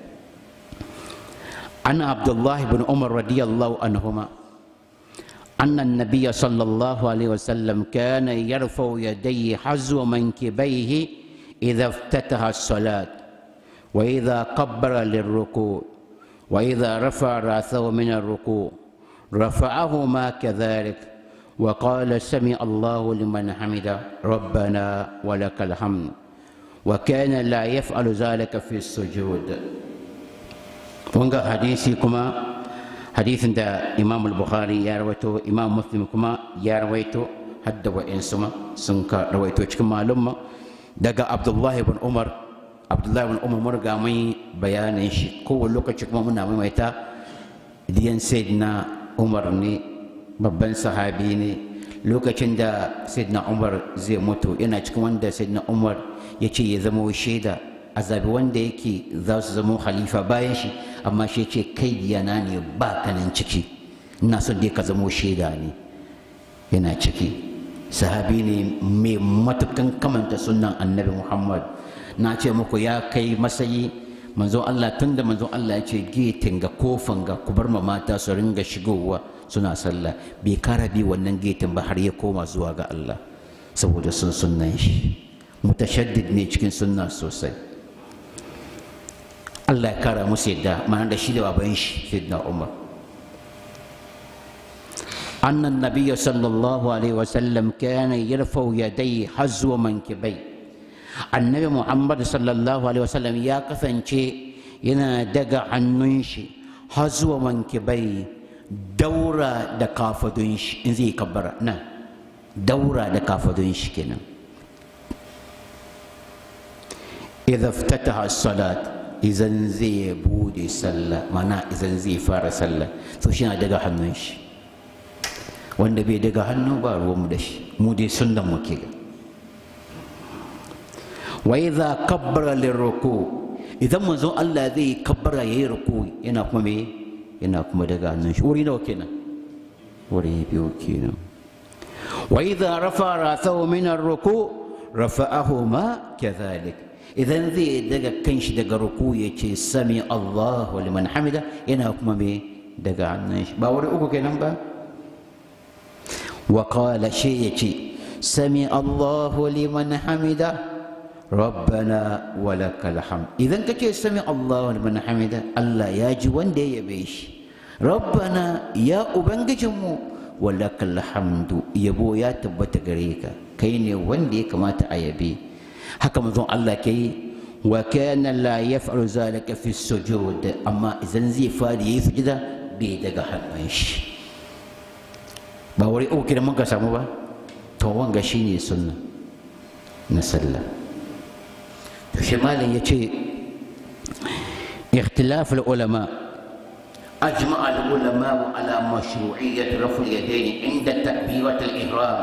an Abdullah ibn Umar radiyallahu anhuma أن النبي صلى الله عليه وسلم كان يرفع يديه حزو منكبيه إذا افتتح الصلاة وإذا كبر للركوع وإذا رفع رأسه من الركوع رفعهما كذلك وقال سمع الله لمن حمده ربنا ولك الحمد وكان لا يفعل ذلك في السجود ونقى حديثي كما حديث دا إمام البخاري يا رويته إمام مسلم كما يا رويته حد وإنسما سنك رويته كما لما دقى عبد الله بن عمر عبد الله بن عمر مرقى مي بيان شي كو لوكا كما منا ميتا ديان سيدنا عمر ني babban sahabi ne lokacin da sayyidina umar zai mutu yana cikin wanda sayyidina umar ya ce ya zama shaida a zabi wanda yake za su zama halifa bayan shi amma shi ce kai diyana ne ba kanan ciki ina son dai ka zama shaida ne yana ciki sahabi ne mai matukan kamanta sunan annabi muhammad na ce muku ya kai masayi manzon allah tun da manzon allah ya ce getin ga kofan ga ku bar ma mata su ringa shigowa suna sallah bai kara bi wannan getin ba har ya koma zuwa ga allah saboda sun sunnan shi mutashaddid ne cikin sunna sosai Allah ya kara musu yadda ma'ana da shi da baban shi sayyidina Umar أن النبي صلى الله عليه وسلم كان يرفع يديه حزو منكبي النبي محمد صلى الله عليه وسلم يا كفنشي ينا دقا عننشي حزو منكبي دورة دكافدنش إنزي كبرة نعم دورة دكافدنش كنا إذا افتتح الصلاة إذا زي بودي صلى معناه إذا زي فار صلى فشنا دقا عننشي wanda bai daga hannu ba ruwanmu da shi mu dai sunnan mu ke wa idza kabbara lirruku idan manzon Allah zai kabbara yayi ruku yana kuma me yana kuma daga hannun shi wuri nawa kenan wuri biyu kenan wa idza rafa rasahu min arruku rafa'ahu ma kadhalik idan zai daga kanshi daga ruku yace sami Allahu liman hamida yana kuma me daga hannun shi ba wuri uku kenan ba وقال شيء سمع الله لمن حمده ربنا ولك الحمد إذا كتير سمع الله لمن حمده الله ياجي وندي يبيش ربنا يا أبنجمو ولك الحمد يبو يا تبت غريكا كيني وندي كما تأيبي حكم ذو الله كي وكان لا يفعل ذلك في السجود أما إذا زي فادي يسجد بيدك حنوش ba wuri uku da muka samu ba to wanga shine sunna na sallah to shi malam yace اختلاف العلماء أجمع العلماء على مشروعية رفع اليدين عند تكبيرة الإحرام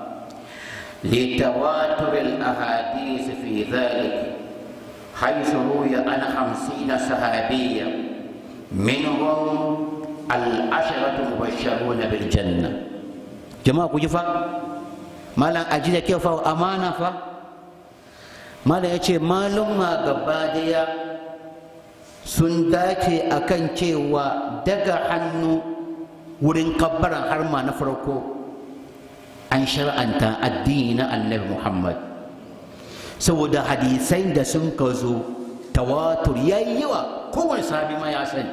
لتواتر الأحاديث في ذلك حيث روي عن خمسين صحابيا منهم العشرة مبشرون بالجنة jama'a ku ji fa malam aji da kyau fa amana fa malam ya ce malumma gaba daya sun dace akan cewa daga hannu wurin kabbaran har ma na farko an shar'anta addini na annabi muhammad saboda hadisai da sun ka zo tawatur ya yi yawa kowane sahabi ma ya sani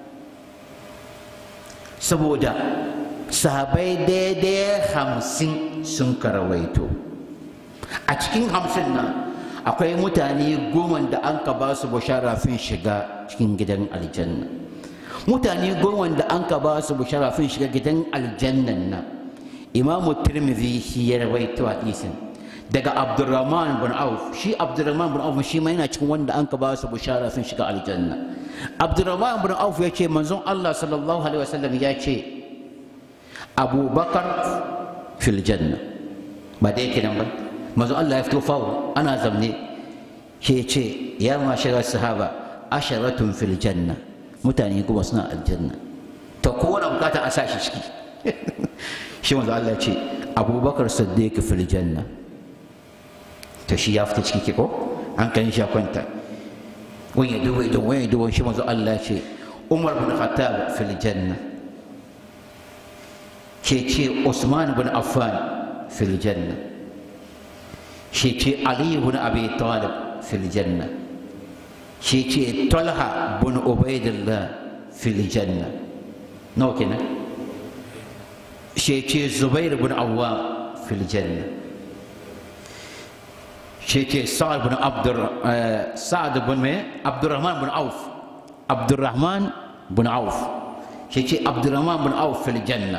saboda sahabai daidai hamsin sun karawaito a cikin hamsin nan akwai mutane goma da an ka ba su bushara fin shiga cikin gidan aljanna mutane goma da an ka ba su bushara fin shiga gidan aljannan nan imamu tirmidhi shi ya rawaito hadisin daga abdurrahman bin auf shi abdurrahman bin auf shi ma yana cikin wanda an ka ba su bushara fin shiga aljanna abdurrahman bin auf ya ce manzon allah sallallahu alaihi wasallam ya ce abubakar fil janna ba da yake nan ba manzo Allah ya fito fawo ana zamne ke ce ya mashara sahaba asharatun fil janna mutane kuma suna aljanna to kowane bukata a sa shi ciki shi manzo Allah ya ce abubakar siddiq fil janna to shi ya fita ciki ko an kan shi kwanta wani ya duba idan wani ya duba shi manzo Allah ya ce umar bin khattab fil janna ke ce Usman bin Affan fil janna shi ce Ali bin Abi Talib fil janna shi ce Talha bin Ubaidillah fil janna nawa kenan shi ce zubair bin awwa fil janna shi ce sa'ad bin abdur sa'ad bin me abdurrahman bin auf abdurrahman bin auf shi ce abdurrahman bin auf fil janna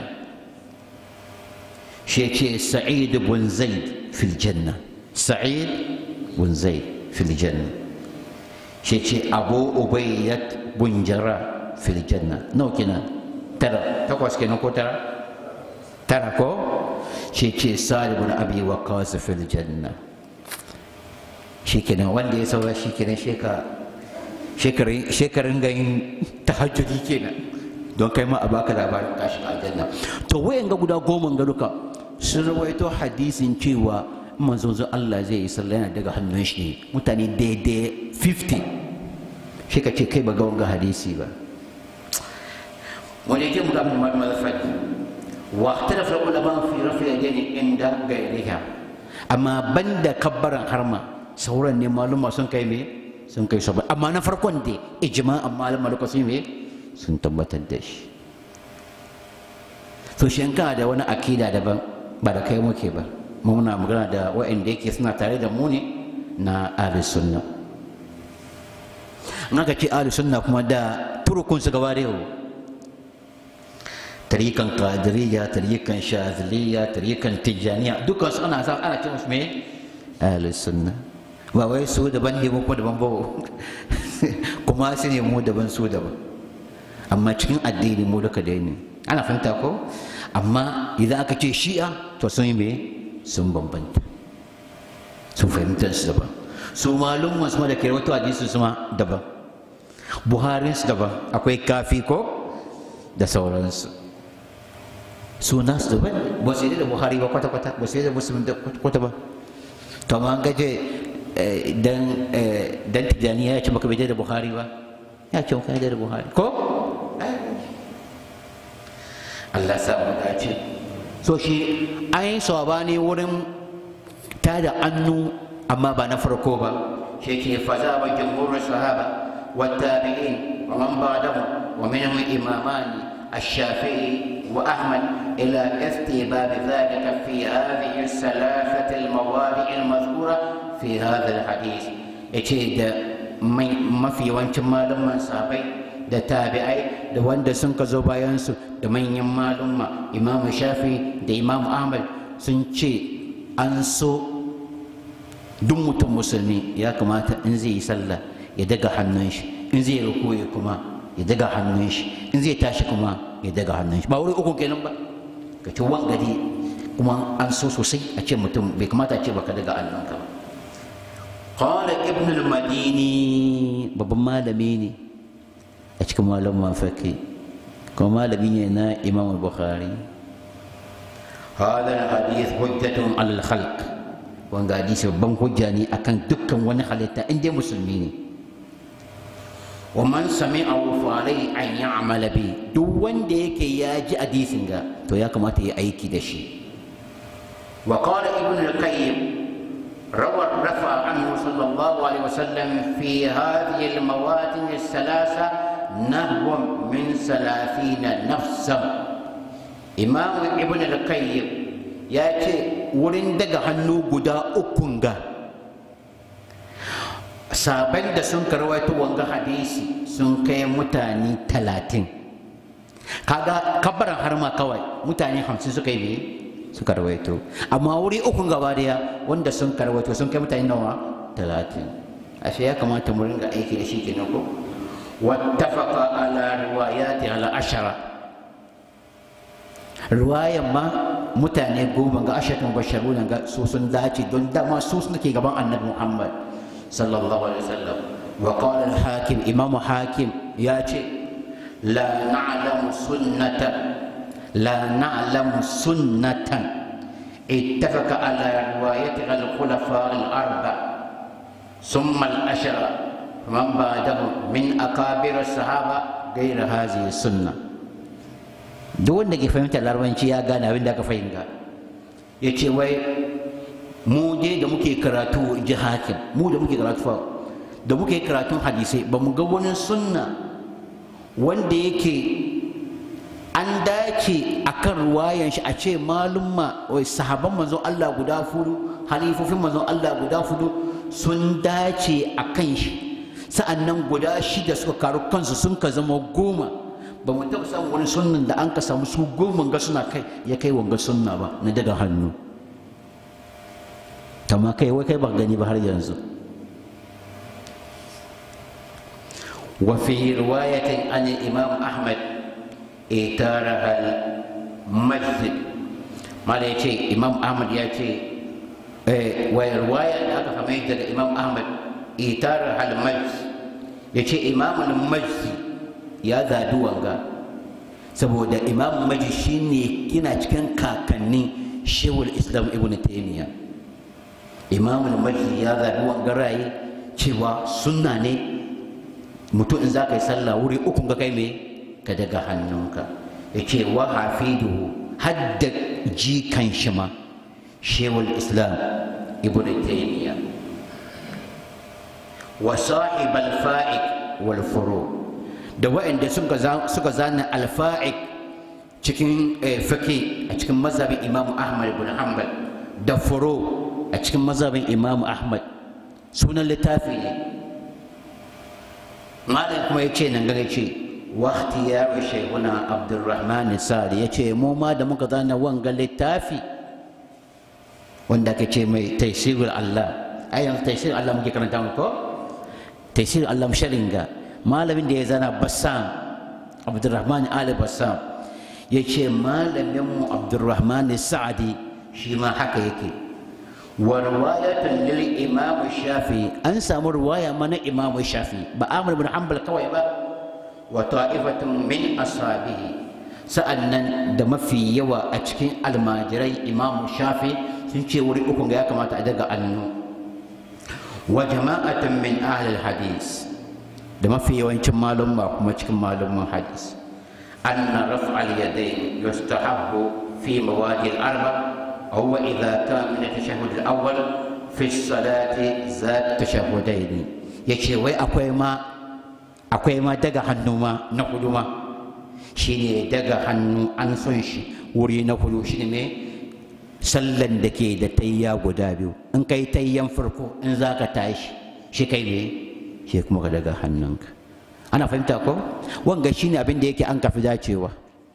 shi ce sa'id bin zaid fil janna sa'id bin zaid fil janna shi ce abu ubayyat bin jarrah fil janna nawa kenan tara takwas kenan ko tara tara ko shi ce salibun abi waqas fil janna shi kenan wanda ya saura shi kenan shekarun ganin tahajjudi kenan don kai ma a baka labarin ka shiga aljanna to wayan ga guda goma ga duka sun rawaito hadisin cewa manzon Allah zai yi sallah yana daga hannun shi ne mutane daidai 50 shi ka ce kai ba ga wanga hadisi ba wani yake muka min mazafat wa tarafa ulama fi rafi yadayni inda gairiha amma banda kabbaran harma sauran ne maluma sun kai me sun kai sabai amma na farkon da ijma'an maluma da sun me sun tabbatar da shi to shi da wani akida daban ba da kai muke ba muna magana da wa'anda yake suna tare da mu ne na ahli sunna in aka ce ahli sunna kuma da turukun su gaba da yau tarikan qadiriyya tarikan shaziliya tarikan tijaniya dukkan su ana sa ana ce musu me ahli sunna ba wai su daban ne ko daban ba kuma su ne mu daban su daban amma cikin addini mu duka dai ne ana fahimta ko amma idan aka ce shi'a to sun yi me sun bambanta sun fahimtar su daban su malum masu da kai wato hadisi su ma daban buharin su daban akwai kafi ko da sauransu su nasu daban ba su yi da buhari ba kwata-kwata ba su yi da musulun da kwata ba to ma gaje dan dan tijaniya ya ce baka bai da buhari ba ya ce ka da buhari ko Allah sa mu dace so shi an yi sabani wurin tada annu amma ba na farko ba shi ke faza ba jumhurin sahaba والتابعين ومن بعدهم ومنهم إمامان الشافعي وأحمد إلى استيباب ذلك في هذه الثلاثة المواضع المذكورة في هذا الحديث إتشيد ما في وانت مالما صحابي da tabi'ai da wanda sun ka zo bayansu da manyan malumma imamu shafi da imamu ahmad sun ce an so duk mutum musulmi ya kamata in zai yi sallah ya daga hannun shi in zai rukuye kuma ya daga hannun shi in zai tashi kuma ya daga hannun shi ba wuri uku kenan ba ka ci wangari kuma an so sosai a ce mutum bai kamata a ce baka daga hannunka ba qala ibn al-madini babban malami ne a cikin malaman faki kuma malami ne na imam bukhari هذا الحديث حجة على الخلق wanga hadisi babban hujja ne akan dukkan wani halitta in dai musulmi ne wa man sami'ahu fa alai an ya'mala bi duk wanda yake ya ji hadisin ga to ya kamata ya aiki da shi wa qala ibn al-qayyim روى الرفع عنه صلى الله عليه وسلم في هذه المواد الثلاثة نحو من ثلاثين نفسا إمام ابن القيم يأتي wurin daga hannu guda ukun ga saban da sun karwaito wanga hadisi sun kai mutane talatin kaga kabbaran harma kawai mutane hamsin suka yi suka rawaito amma wuri ukun gaba daya wanda sun karwaito sun kai mutane nawa talatin ashe ya kamata mu ringa aiki da shi kenan ko wattafaqa ala riwayati ala ashara riwayan ma mutane goma ga ashatun basharuna ga su sun dace don dama su suke gaban annabi muhammad sallallahu alaihi wasallam wa qala al-hakim imam hakim ya ce la na'lamu sunnatan la na'lamu sunnatan ittafaqa ala riwayati al-khulafa al-arba thumma al-ashara man ba'dahum min akabir as-sahaba ghayra hadhihi sunnah duk wanda ke fahimtar larabanci ya gane abin da aka fahimta ya ce wai mu je da muke karatu ji hakim mu da muke karatu da muke karatun hadisai ba mu ga wani sunna wanda yake an dace a kan ruwayan shi a ce malumma wai sahaban manzon Allah guda fudu halifofin manzon Allah guda fudu sun dace a kan shi sa'annan guda shida suka karu kansu sun ka zama goma ba mu taɓa samun wani sunnan da an ka samu su goma ga suna kai ya kai wanga sunna ba na daga hannu kama kai wai kai ba gani ba har yanzu وفي رواية عن الإمام أحمد إتارها المسجد ما يأتي إمام أحمد يأتي ورواية هذا فميت الإمام أحمد إتارها المسجد يأتي إمام المسجد يا ذا دوانغا saboda imam maji shine kina cikin kakanni shewul islam ibn taymiya imam maji ya zabi wangaraye cewa sunna ne mutum in za ka yi sallah wuri uku ga kai me ka daga hannunka ya ce wa hafiduhu hadda jikan shi ma shewul islam ibn taymiya wa sahib al-fa'iq wal furu da waɗanda suka zana al-fa'iq cikin fiqh a cikin mazhabin imam ahmad ibn hanbal da furu a cikin mazhabin imam ahmad sunan littafi ne malam kuma ya ce nan gaga ce wakti ya bi shaihuna abdurrahman sadi ya ce mu ma da muka zana wanga littafi wanda aka ce mai taisirul allah a yanzu taisirul allah muke karanta mu ko taisirul allah sharinga malamin da ya zana bassam abdurrahman ali bassam ya ce malamin mu abdurrahman sa'adi shi ma haka yake wa riwayatan lil imam shafi an samu riwaya mana imam shafi ba amr ibn hanbal kawai ba wa ta'ifatun min ashabihi sa'annan da mafi yawa a cikin almajirai imam shafi sun ce wuri uku ga ya kamata a daga annu wa jama'atan min ahli hadis da mafi yawancin malumma kuma cikin malumman hadis anna raf'al yadayn yustahabbu fi mawadi al-arba' هو إذا كان من التشهد الأول في الصلاة ذات تشهدين يكشي وي أكوي ما أكوي ما دقا حنو ما نقول ما شيني دقا حنو أنسونش وري نقول شيني مي sallan da ke da tayya guda biyu in kai tayyan farko in za ka tashi shi kai ne shi kuma ka daga hannunka ana fahimta ko wanga shine abin da yake an kafi dacewa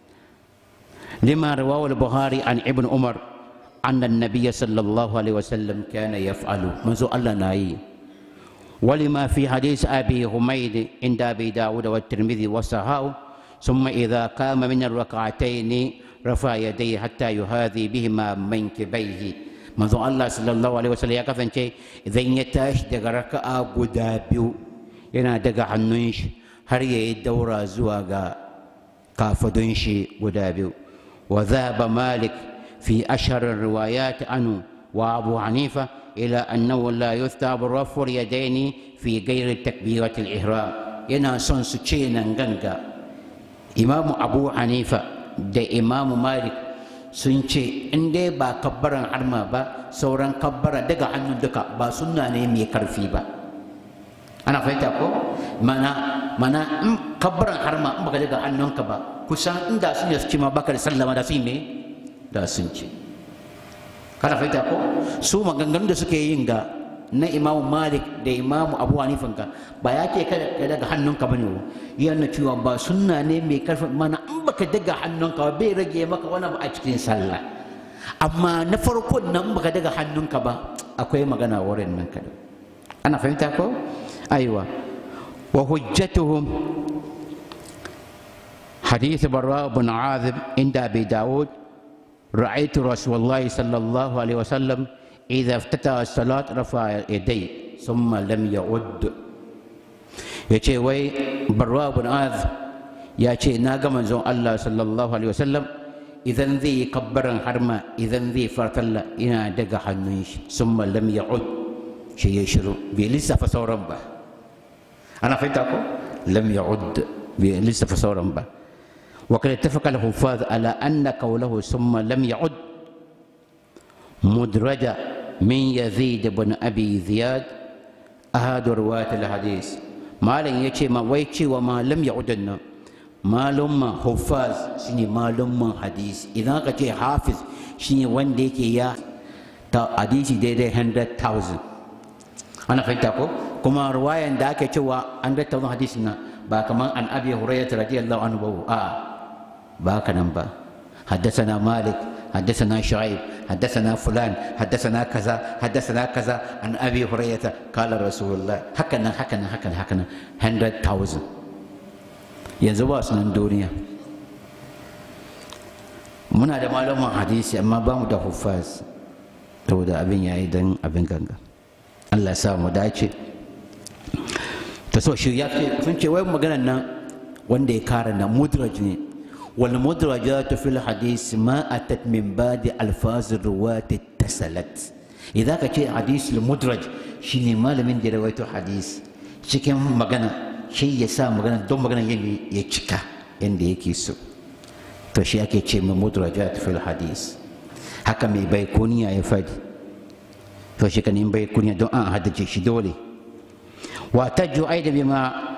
lima rawahu al-buhari an ibn umar أن النبي صلى الله عليه وسلم كان يفعل منذ الله ناي ولما في حديث أبي حميد عند أبي داود والترمذي وصحاه ثم إذا قام من الركعتين رفع يديه حتى يهاذي بهما منكبيه منذ الله صلى الله عليه وسلم ya kasance idan ya tashi daga raka'a guda biyu yana daga hannun shi har ya yi daura zuwa ga kafadun shi guda biyu wa zaba malik في أشهر الروايات عنه وأبو حنيفة إلى أنه لا يثاب رفع اليدين في غير تكبيرة الإحرام ينا سون سوچينا غنغا إمام أبو حنيفة da إمام مالك sun ce in dai ba kabbaran harma ba sauran kabbara daga hannun duka ba sunna ne mai karfi ba ana fahimta ko mana mana in kabbaran harma in baka daga hannunka ba kusan inda sun yi su ce ma baka da sallama da su yi me da sun ce kana fahimta ko su maganganun da suke yin ga na imamu malik da imamu abu hanifan ka ba ya ce kada ka daga hannunka bane wo yana cewa ba sunna ne mai karfi mana in baka daga hannunka ba bai rage maka wani ba a cikin sallah amma na farko nan baka daga hannunka ba akwai magana wurin nan kada ana fahimta ko aiwa wa hujjatuhum حديث براء بن عاذب عند أبي داود رأيت رسول الله صلى الله عليه وسلم إذا افتتح الصلاة رفع يديه ثم لم يعد يجي وي براء بن عاذب يجي ناقا من زون الله صلى الله عليه وسلم إذا ذي كبرا حرما إذا ذي فرتلا إنا دقا حنوش ثم لم يعد شيء يشرو بلسه فصورا به أنا فهمتكم لم يعد بلسه فصورا به وقد اتفق الحفاظ على أن قوله ثم لم يعد مدرجة من يزيد بن أبي زياد أحد رواة الحديث ما لن يشي ما ويشي وما لم يعد malumman huffaz shine malumman hadisi idan aka ce hafiz shine wanda yake ya ta hadisi daidai 100,000 ana fahimta ko kuma ruwayan da ake cewa 100,000 hadisi na ba kamar an abi hurairah radiyallahu anhu ba a ba haka nan ba حدثنا مالك حدثنا شعيب حدثنا فلان حدثنا كذا حدثنا كذا عن ابي هريره قال رسول الله هكذا هكذا هكذا هكذا 100,000 yanzu ba su nan duniya muna da malaman hadisi amma ba mu da huffaz saboda abin yayi don abin ganga Allah sa mu dace ta so shi ya ce sun ce wai maganar nan wanda ya kara na mudraj ne wal mudrajatu fil hadis ma atat min ba'di alfaz ruwat tasalat idan ka ce hadis al mudraj shine malamin da rawaito hadis cikin magana shi ya sa magana don magana yin ya cika yanda yake so to shi ake ce ma mudrajat fil hadis haka mai bai kuniya ya fadi to shi kan bai kuniya don an haddace shi dole wa tajju aida bima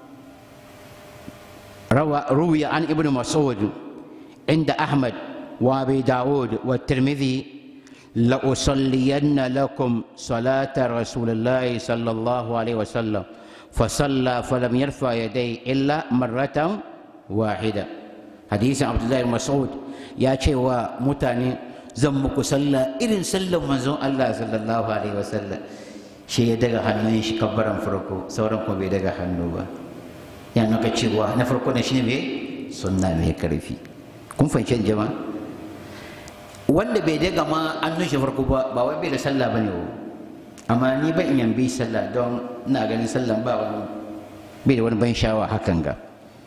روى روي عن ابن مسعود عند أحمد وأبي داود والترمذي لأصلين لكم صلاة رسول الله صلى الله عليه وسلم فصلى فلم يرفع يديه إلا مرة واحدة حديث عبد الله بن مسعود يا شيء ومتاني زمك صلى إذن سلم منزون الله صلى الله عليه وسلم شيء دغا hannun shi kabbaran farko sauran kuma bai daga hannu ba ya naka cewa na farko ne shine me sunna mai karfi kun fahimci jama'a wanda bai daga ma an nushe farko ba ba wai bai da sallah bane o amma ni ban yan bi sallah don ina ganin sallan ba wani bai da wani ban shawa hakan ga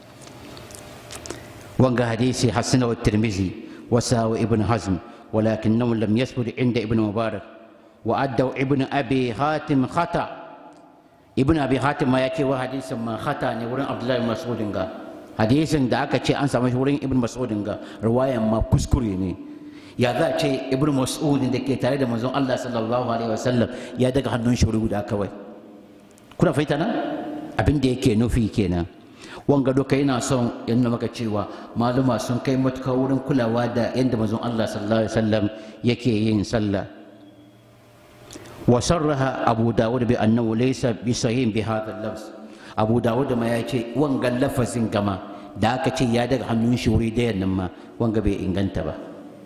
wanga hadisi hasana wa tirmizi wa sawa ibn hazm ولكنه لم يثبت عند ابن مبارك وأدوا ابن أبي حاتم خطأ ابن أبي حاتم ما يأتي وحديث ما خطأ نورن عبد الله بن مسعود hadisin da aka ce an samu shi wurin ibn mas'udin ga riwayan ma kuskure ne ya za ce ibn mas'udin da ke tare da manzon Allah sallallahu alaihi wasallam ya daga hannun shi guda kawai kuna fahimta nan abin da yake nufi kenan wanga duka yana son ya nuna maka cewa maluma sun kai matuka wurin kulawa da yadda manzon Allah sallallahu alaihi wasallam yake yin sallah wa sarraha abu dawud bi annahu laysa bi sahih bi hadha al-lafz abu dawud ma ya ce wanga lafazin gama da aka ce ya daga hannun shi wuri da nan ma wanga bai inganta ba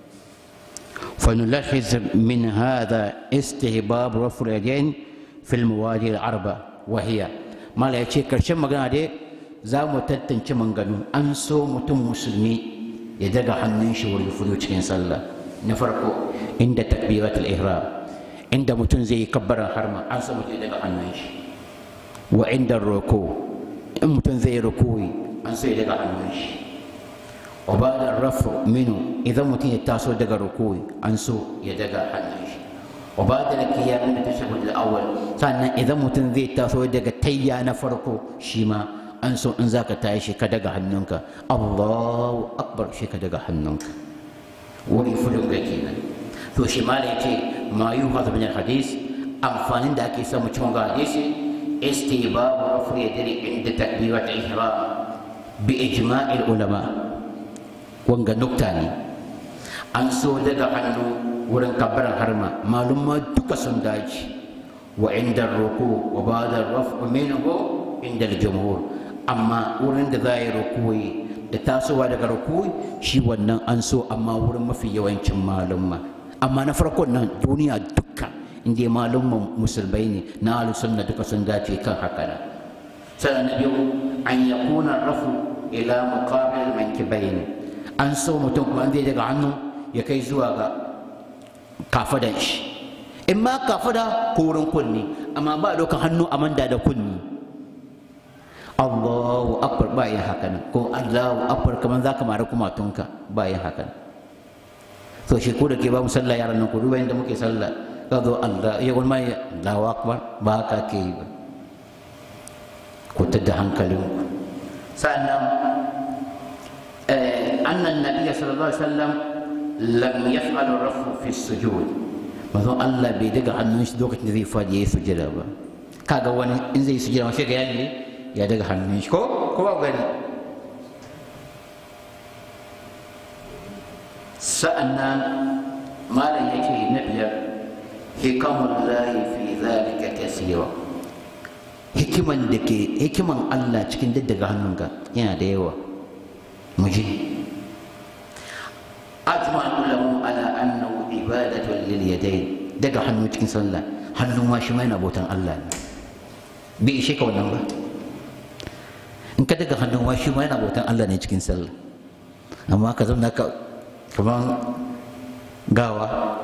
فنلاحظ من هذا استهباب رفع اليدين في المواضيع الأربع وهي ما لا يشي كرشم مغانا دي زامو تتنش منغنو أنسو متم مسلمي يدقى حنن شور يفضو cikin sallah na farko inda takbirat al-ihram inda mutum zai yi kabbaran harma an so mutum ya daga hannun shi wa inda roko in mutum zai rukuyi an so ya daga hannun shi wa ba da rafu minu idan mutum ya taso daga rukuyi an so ya daga hannun shi wa ba da kiyar da tashahhud al-awwal sannan idan mutum zai taso daga tayya na farko shi ma an so in zaka tashi ka daga hannunka Allahu akbar shi ka daga hannunka wani fulun ga kenan to shi ma yace ma yuhadu min al-hadith amfanin da ake samu cikin hadisi istibabu rafu yadri inda takbirat al-ihram bi ijma'il ulama wanga nukta ne an so daga hannu wurin kabbaran harma malumma duka sun dace wa inda ruku wa ba'da rafu minhu inda al-jumhur amma wurin da za yi rukuyi da tasowa daga rukuyi shi wannan an so amma wurin mafi yawancin malumma amma na farkon nan duniya duka inda malumman musulmai ne na alusunna duka sun dace kan haka nan sannan na biyu an yakuna rafu ila muqabil mankibaini an so mutum kuma zai daga hannu ya kai zuwa ga kafadan shi in ma kafada ko wurin kunni amma ba dokan hannu a manda da kunni Allahu akbar ba yin haka nan ko Allahu akbar kamar za ka mara kumatunka ba yin haka nan to shi ko da ke ba mu sallah yaran nan ku duba inda muke sallah ka zo Allah ya wani mai Allahu akbar ba ka ke yi ba ku tada hankalinku sannan annan nabiyya sallallahu alaihi wasallam lam yaf'al rafu fi sujud manzo Allah bai daga hannun shi lokacin da zai fadi yayi sujada ba kaga wani in zai sujada sai ga yayi ya daga hannun shi ko ko ba gani sa'annan malam yake na biyar hikamun lahi fi zalika kasira hikiman da ke hikiman Allah cikin daddaga hannunka yana da yawa mu ji ajma ulamu ala annahu ibadatun lil yadayn daga hannu cikin sallah hannu ma shi ma yana bautan Allah ne bai ishe ka wannan ba in ka daga hannu ma shi ma yana bautan Allah ne cikin sallah amma ka zama ka kaman gawa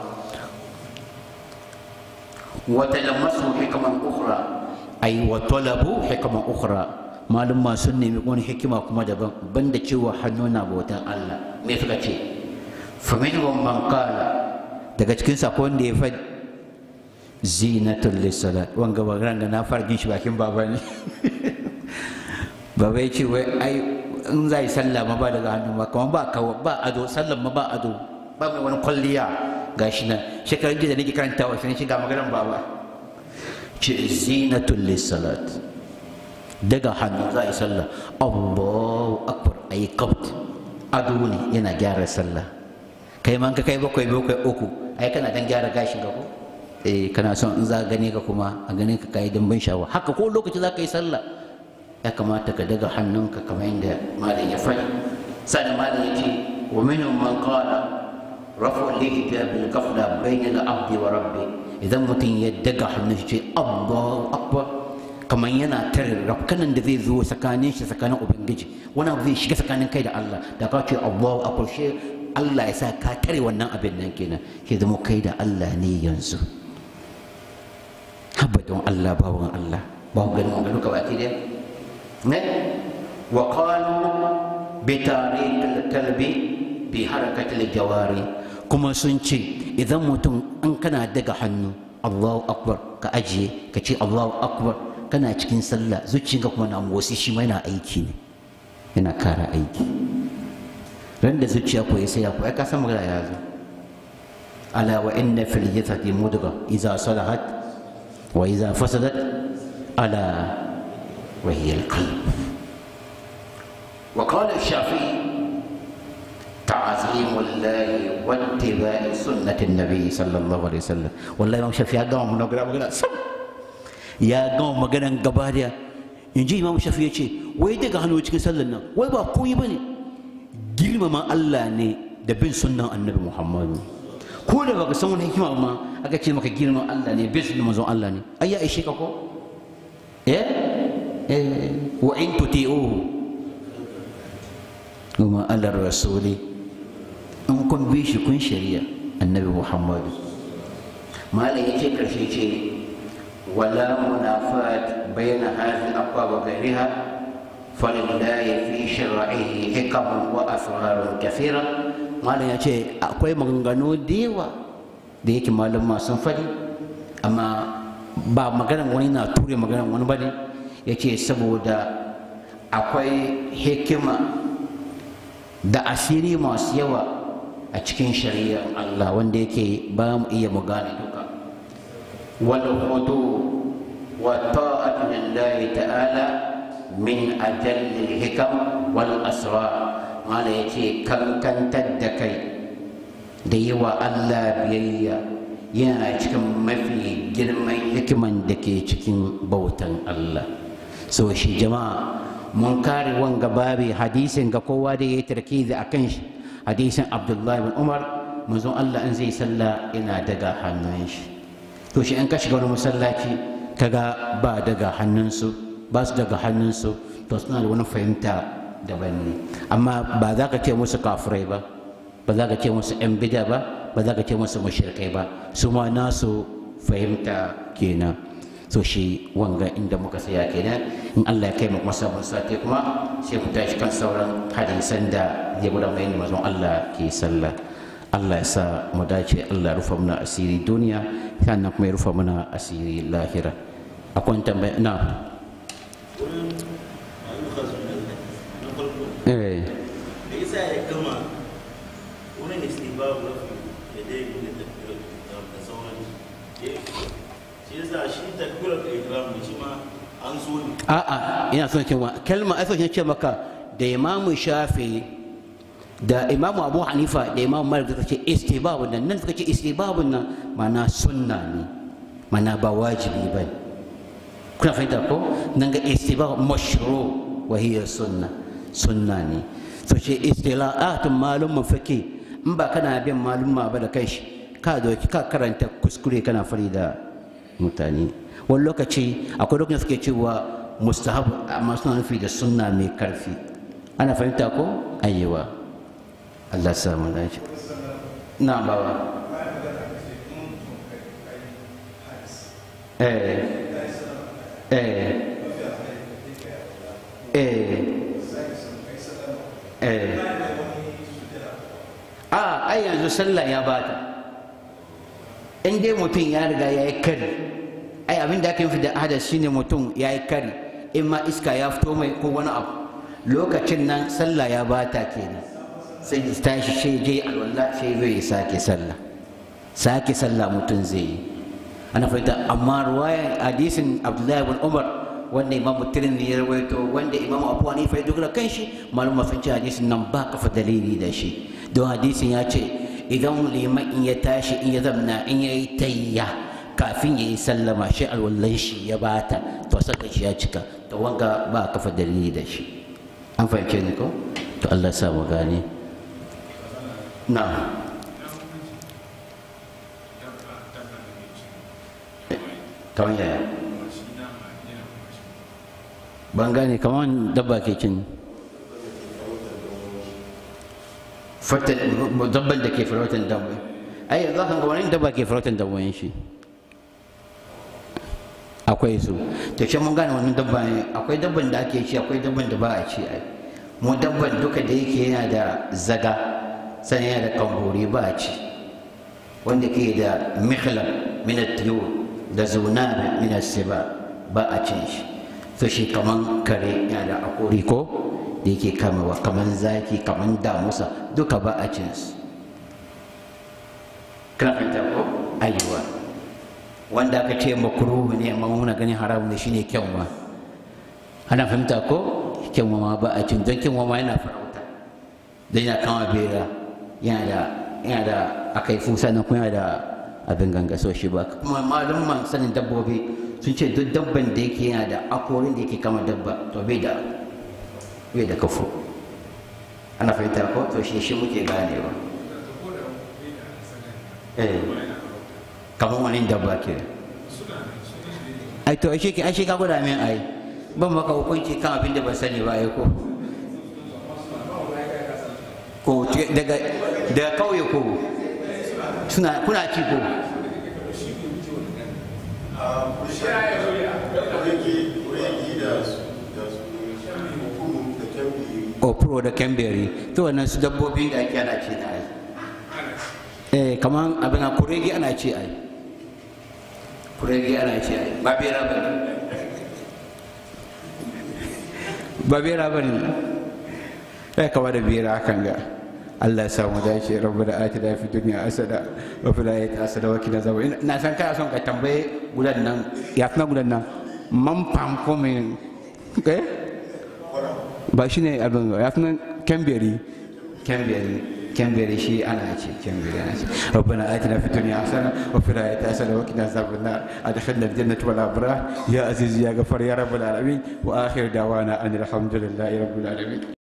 wata lammasu hikaman ukhra ay wa talabu hikaman ukhra malum ma sun nemi wani hikima kuma daban banda cewa hannu na bautan Allah me suka ce fa minhum man qala daga cikin sako wanda ya faɗi zinatul lisalat wanga ba ranga na fara jin shi bakin baba ne baba ya ce wai ai in za yi sallah ma ba daga hannu ma kamar ba kawo ba ado sallan ma ba ado ba mai wani kwalliya ga shi nan shekarun jiya da nake karanta wa sai shiga maganar baba ce zinatul lisalat daga hannu za yi sallah allahu akbar ayi kaut ado ne yana gyara sallah kai man ka kai bakwai bakwai uku ai kana dan gyara gashin ka ko eh kana son in za gane ka kuma a gane ka kai dan ban shawa haka ko lokaci za ka yi sallah ya kamata ka daga hannunka kamar yadda malam ya faɗi sannan malam ya ce wa minhum man qala rafu al-hijab bil qafla bayna al-abdi wa rabbi idan mutum ya daga hannun shi ce Allahu akbar kamar yana tare rafkanan da zai zo tsakanin shi tsakanin ubangiji wani abu zai shiga tsakanin kai da Allah da ka ce Allahu akbar shi Allah ya sa ka tare wannan abin nan kenan ke zama kai da Allah ne yanzu habba don Allah bawan Allah ba ku ganin magana ka baki dai ne wa qalu bi tariq al-kalbi bi harakat al-jawari kuma sun ce idan mutum an kana daga hannu Allahu akbar ka ajiye ka ce Allahu akbar kana cikin sallah zuciyarka kuma na motsi shi ma yana aiki ne yana kara aiki ran da zuciya ko ya sai ya ko ai ka san magana ya zo ala wa inna fil jasadi mudghah idza salahat wa idza fasadat ala wa hiya al qalb wa qala ash-shafi'i تعظيم الله واتباع سنة النبي صلى الله عليه وسلم والله إمام الشافعي قام من أقرأ مقرأ سم يا قام مقرأ قباريا in ji imam shafi ya ce wai daga hannu cikin sallar nan wai ba koyi ba ne girmama allah ne da bin sunnan annabi muhammadu ko da baka san wani hikima ma aka ce maka girman allah ne bin sunnan manzon allah ne ai ya ishe ka ko eh eh wa in tuti'uhu kuma alar rasuli in kun bi shi kun shari'a annabi muhammadu malam ya ce karshe ce ولا منافاة بين هذه الأقوال وغيرها فلله في شرعه حكم وأسرار كثيرة malam ya ce akwai maganganu da yawa da yake malam sun faɗi amma ba maganar wani na ture maganar wani ba ne ya ce saboda akwai hikima da asiri masu yawa a cikin shari'ar Allah wanda yake ba mu iya mu gane duka والخضوع والطاعة لله تعالى من أجل الحكم والأسرار ما يتي كم كان تدكي ديوا الله بيا yana cikin mafi girman hikiman da ke cikin bautan Allah so shi jama'a mun kare wanga babi hadisin ga kowa da ya yi tarkizi a kan shi hadisin abdullahi bin umar manzon Allah in zai sallah yana daga hannun shi to shi in ka shiga wani masallaci kaga ba daga hannunsu ba su daga hannunsu to suna da wani fahimta daban ne amma ba za ka ce musu kafirai ba ba za ka ce musu yan bida ba ba za ka ce musu mushrikai ba su ma nasu fahimta kenan so shi wanga inda muka saya kenan in Allah ya kai mu masa sati kuma sai ku tashi kan sauran hadisan da ya gudanar da mazan Allah ke sallah Allah ya sa mu dace Allah ya rufa mana asiri duniya sannan kuma ya rufa mana asiri lahira akwai tambaya na eh da isa ya gama wani istibabu na ya dai da da sauran shi yasa shi takbirar da ikram ne shi ma an so ne a'a ina son cewa kalma ai son ce maka da imamu shafi da imamu abu hanifa da imamu malik suka ce istibabun nan nan suka ce istibabun nan mana sunna ne mana ba wajibi ba ne kuna fahimta ko nan ga istibab mashru wa hiya sunna sunna ne to ce istila'atun malum mafaki in ba kana bin malum ba da kai shi ka doki ka karanta kuskure kana fari da mutane wani lokaci akwai lokacin suke cewa mustahab amma suna nufi da sunna mai karfi ana fahimta ko ayyewa Allah samu dace na bawa eh eh eh eh a ai yanzu sallah ya bata in dai mutum ya riga ya yi kari ai abin da aka yi da hadas shine mutum ya yi kari in ma iska ya fito mai ko wani abu lokacin nan sallah ya bata kenan sai ya tashi sai je alwala sai zai sake sallah sake sallah mutum zai yi ana fahimta amma ruwayan hadisin abdullahi bin umar wanda imam tirmidhi ya rawaito wanda imam abu hanifa ya dogara kan shi malama sun ce hadisin nan ba kafa dalili da shi don hadisin ya ce idan liman in ya tashi in ya zamna in ya yi tayya kafin ya yi sallama shi alwallan shi ya bata to saka shi ya cika to wanga ba kafa dalili da shi an fahimce ni ko to Allah sa mu gane na kamar yaya ban gane kamar dabba ke cin dabban da ke farautan dabba ai yanzu kan wani dabba ke farautan dabbobi shi akwai su to shi mun gane wannan dabba ne akwai dabban da ake ci akwai dabban da ba a ci ai mu dabban duka da yake yana da zaga sannan yana da kambori ba a ci wanda ke da mikhlan min at-tuyur da zunana min as-siba ba a cin shi to shi kaman kare yana da akori ko da yake kamawa kaman zaki kaman damusa duka ba a cin su kana fahimta ko ayyuwa wanda aka ce makruhu ne amma muna ganin haramu ne shine kyanwa ana fahimta ko kyanwa ma ba a cin don kyanwa ma yana farauta don yana kama bera yana da yana da akai fusa nan kuma yana da abin ganga so shi ba kuma malumman sanin dabbobi sun ce duk dabban da yake yana da akorin da yake kama dabba to bai da bai da kafo ana fahimta ko to shi shi muke ganewa eh kamar wani dabba ke ai to ashe ki ashe ka gwada min ai ban maka hukunci kan abin da ban sani ba ai ko ko daga daga kauye ko suna kuna ci ko opro da kemberi to wannan su dabbobin da ake ana ce da ai eh kaman abin a kuregi ana ce ai kuregi ana ce ai ba bera ba ne ba bera ba ne ya kama da bera hakan ga Allah ya samu dace rabu da ati da fi duniya asada wa fi layi ta asada wa kina zaba na san kana son ka tambaye gudan nan ya fi gudan nan man famfo mai eh ba shi ne abin ya fi kemberi kemberi كمبري شيء انا شيء كمبري انا شيء ربنا اتنا في الدنيا حسنه وفي الاخره حسنه وقنا عذاب النار ادخلنا الجنه والابرار يا عزيز يا غفار يا رب العالمين واخر دعوانا ان الحمد لله رب العالمين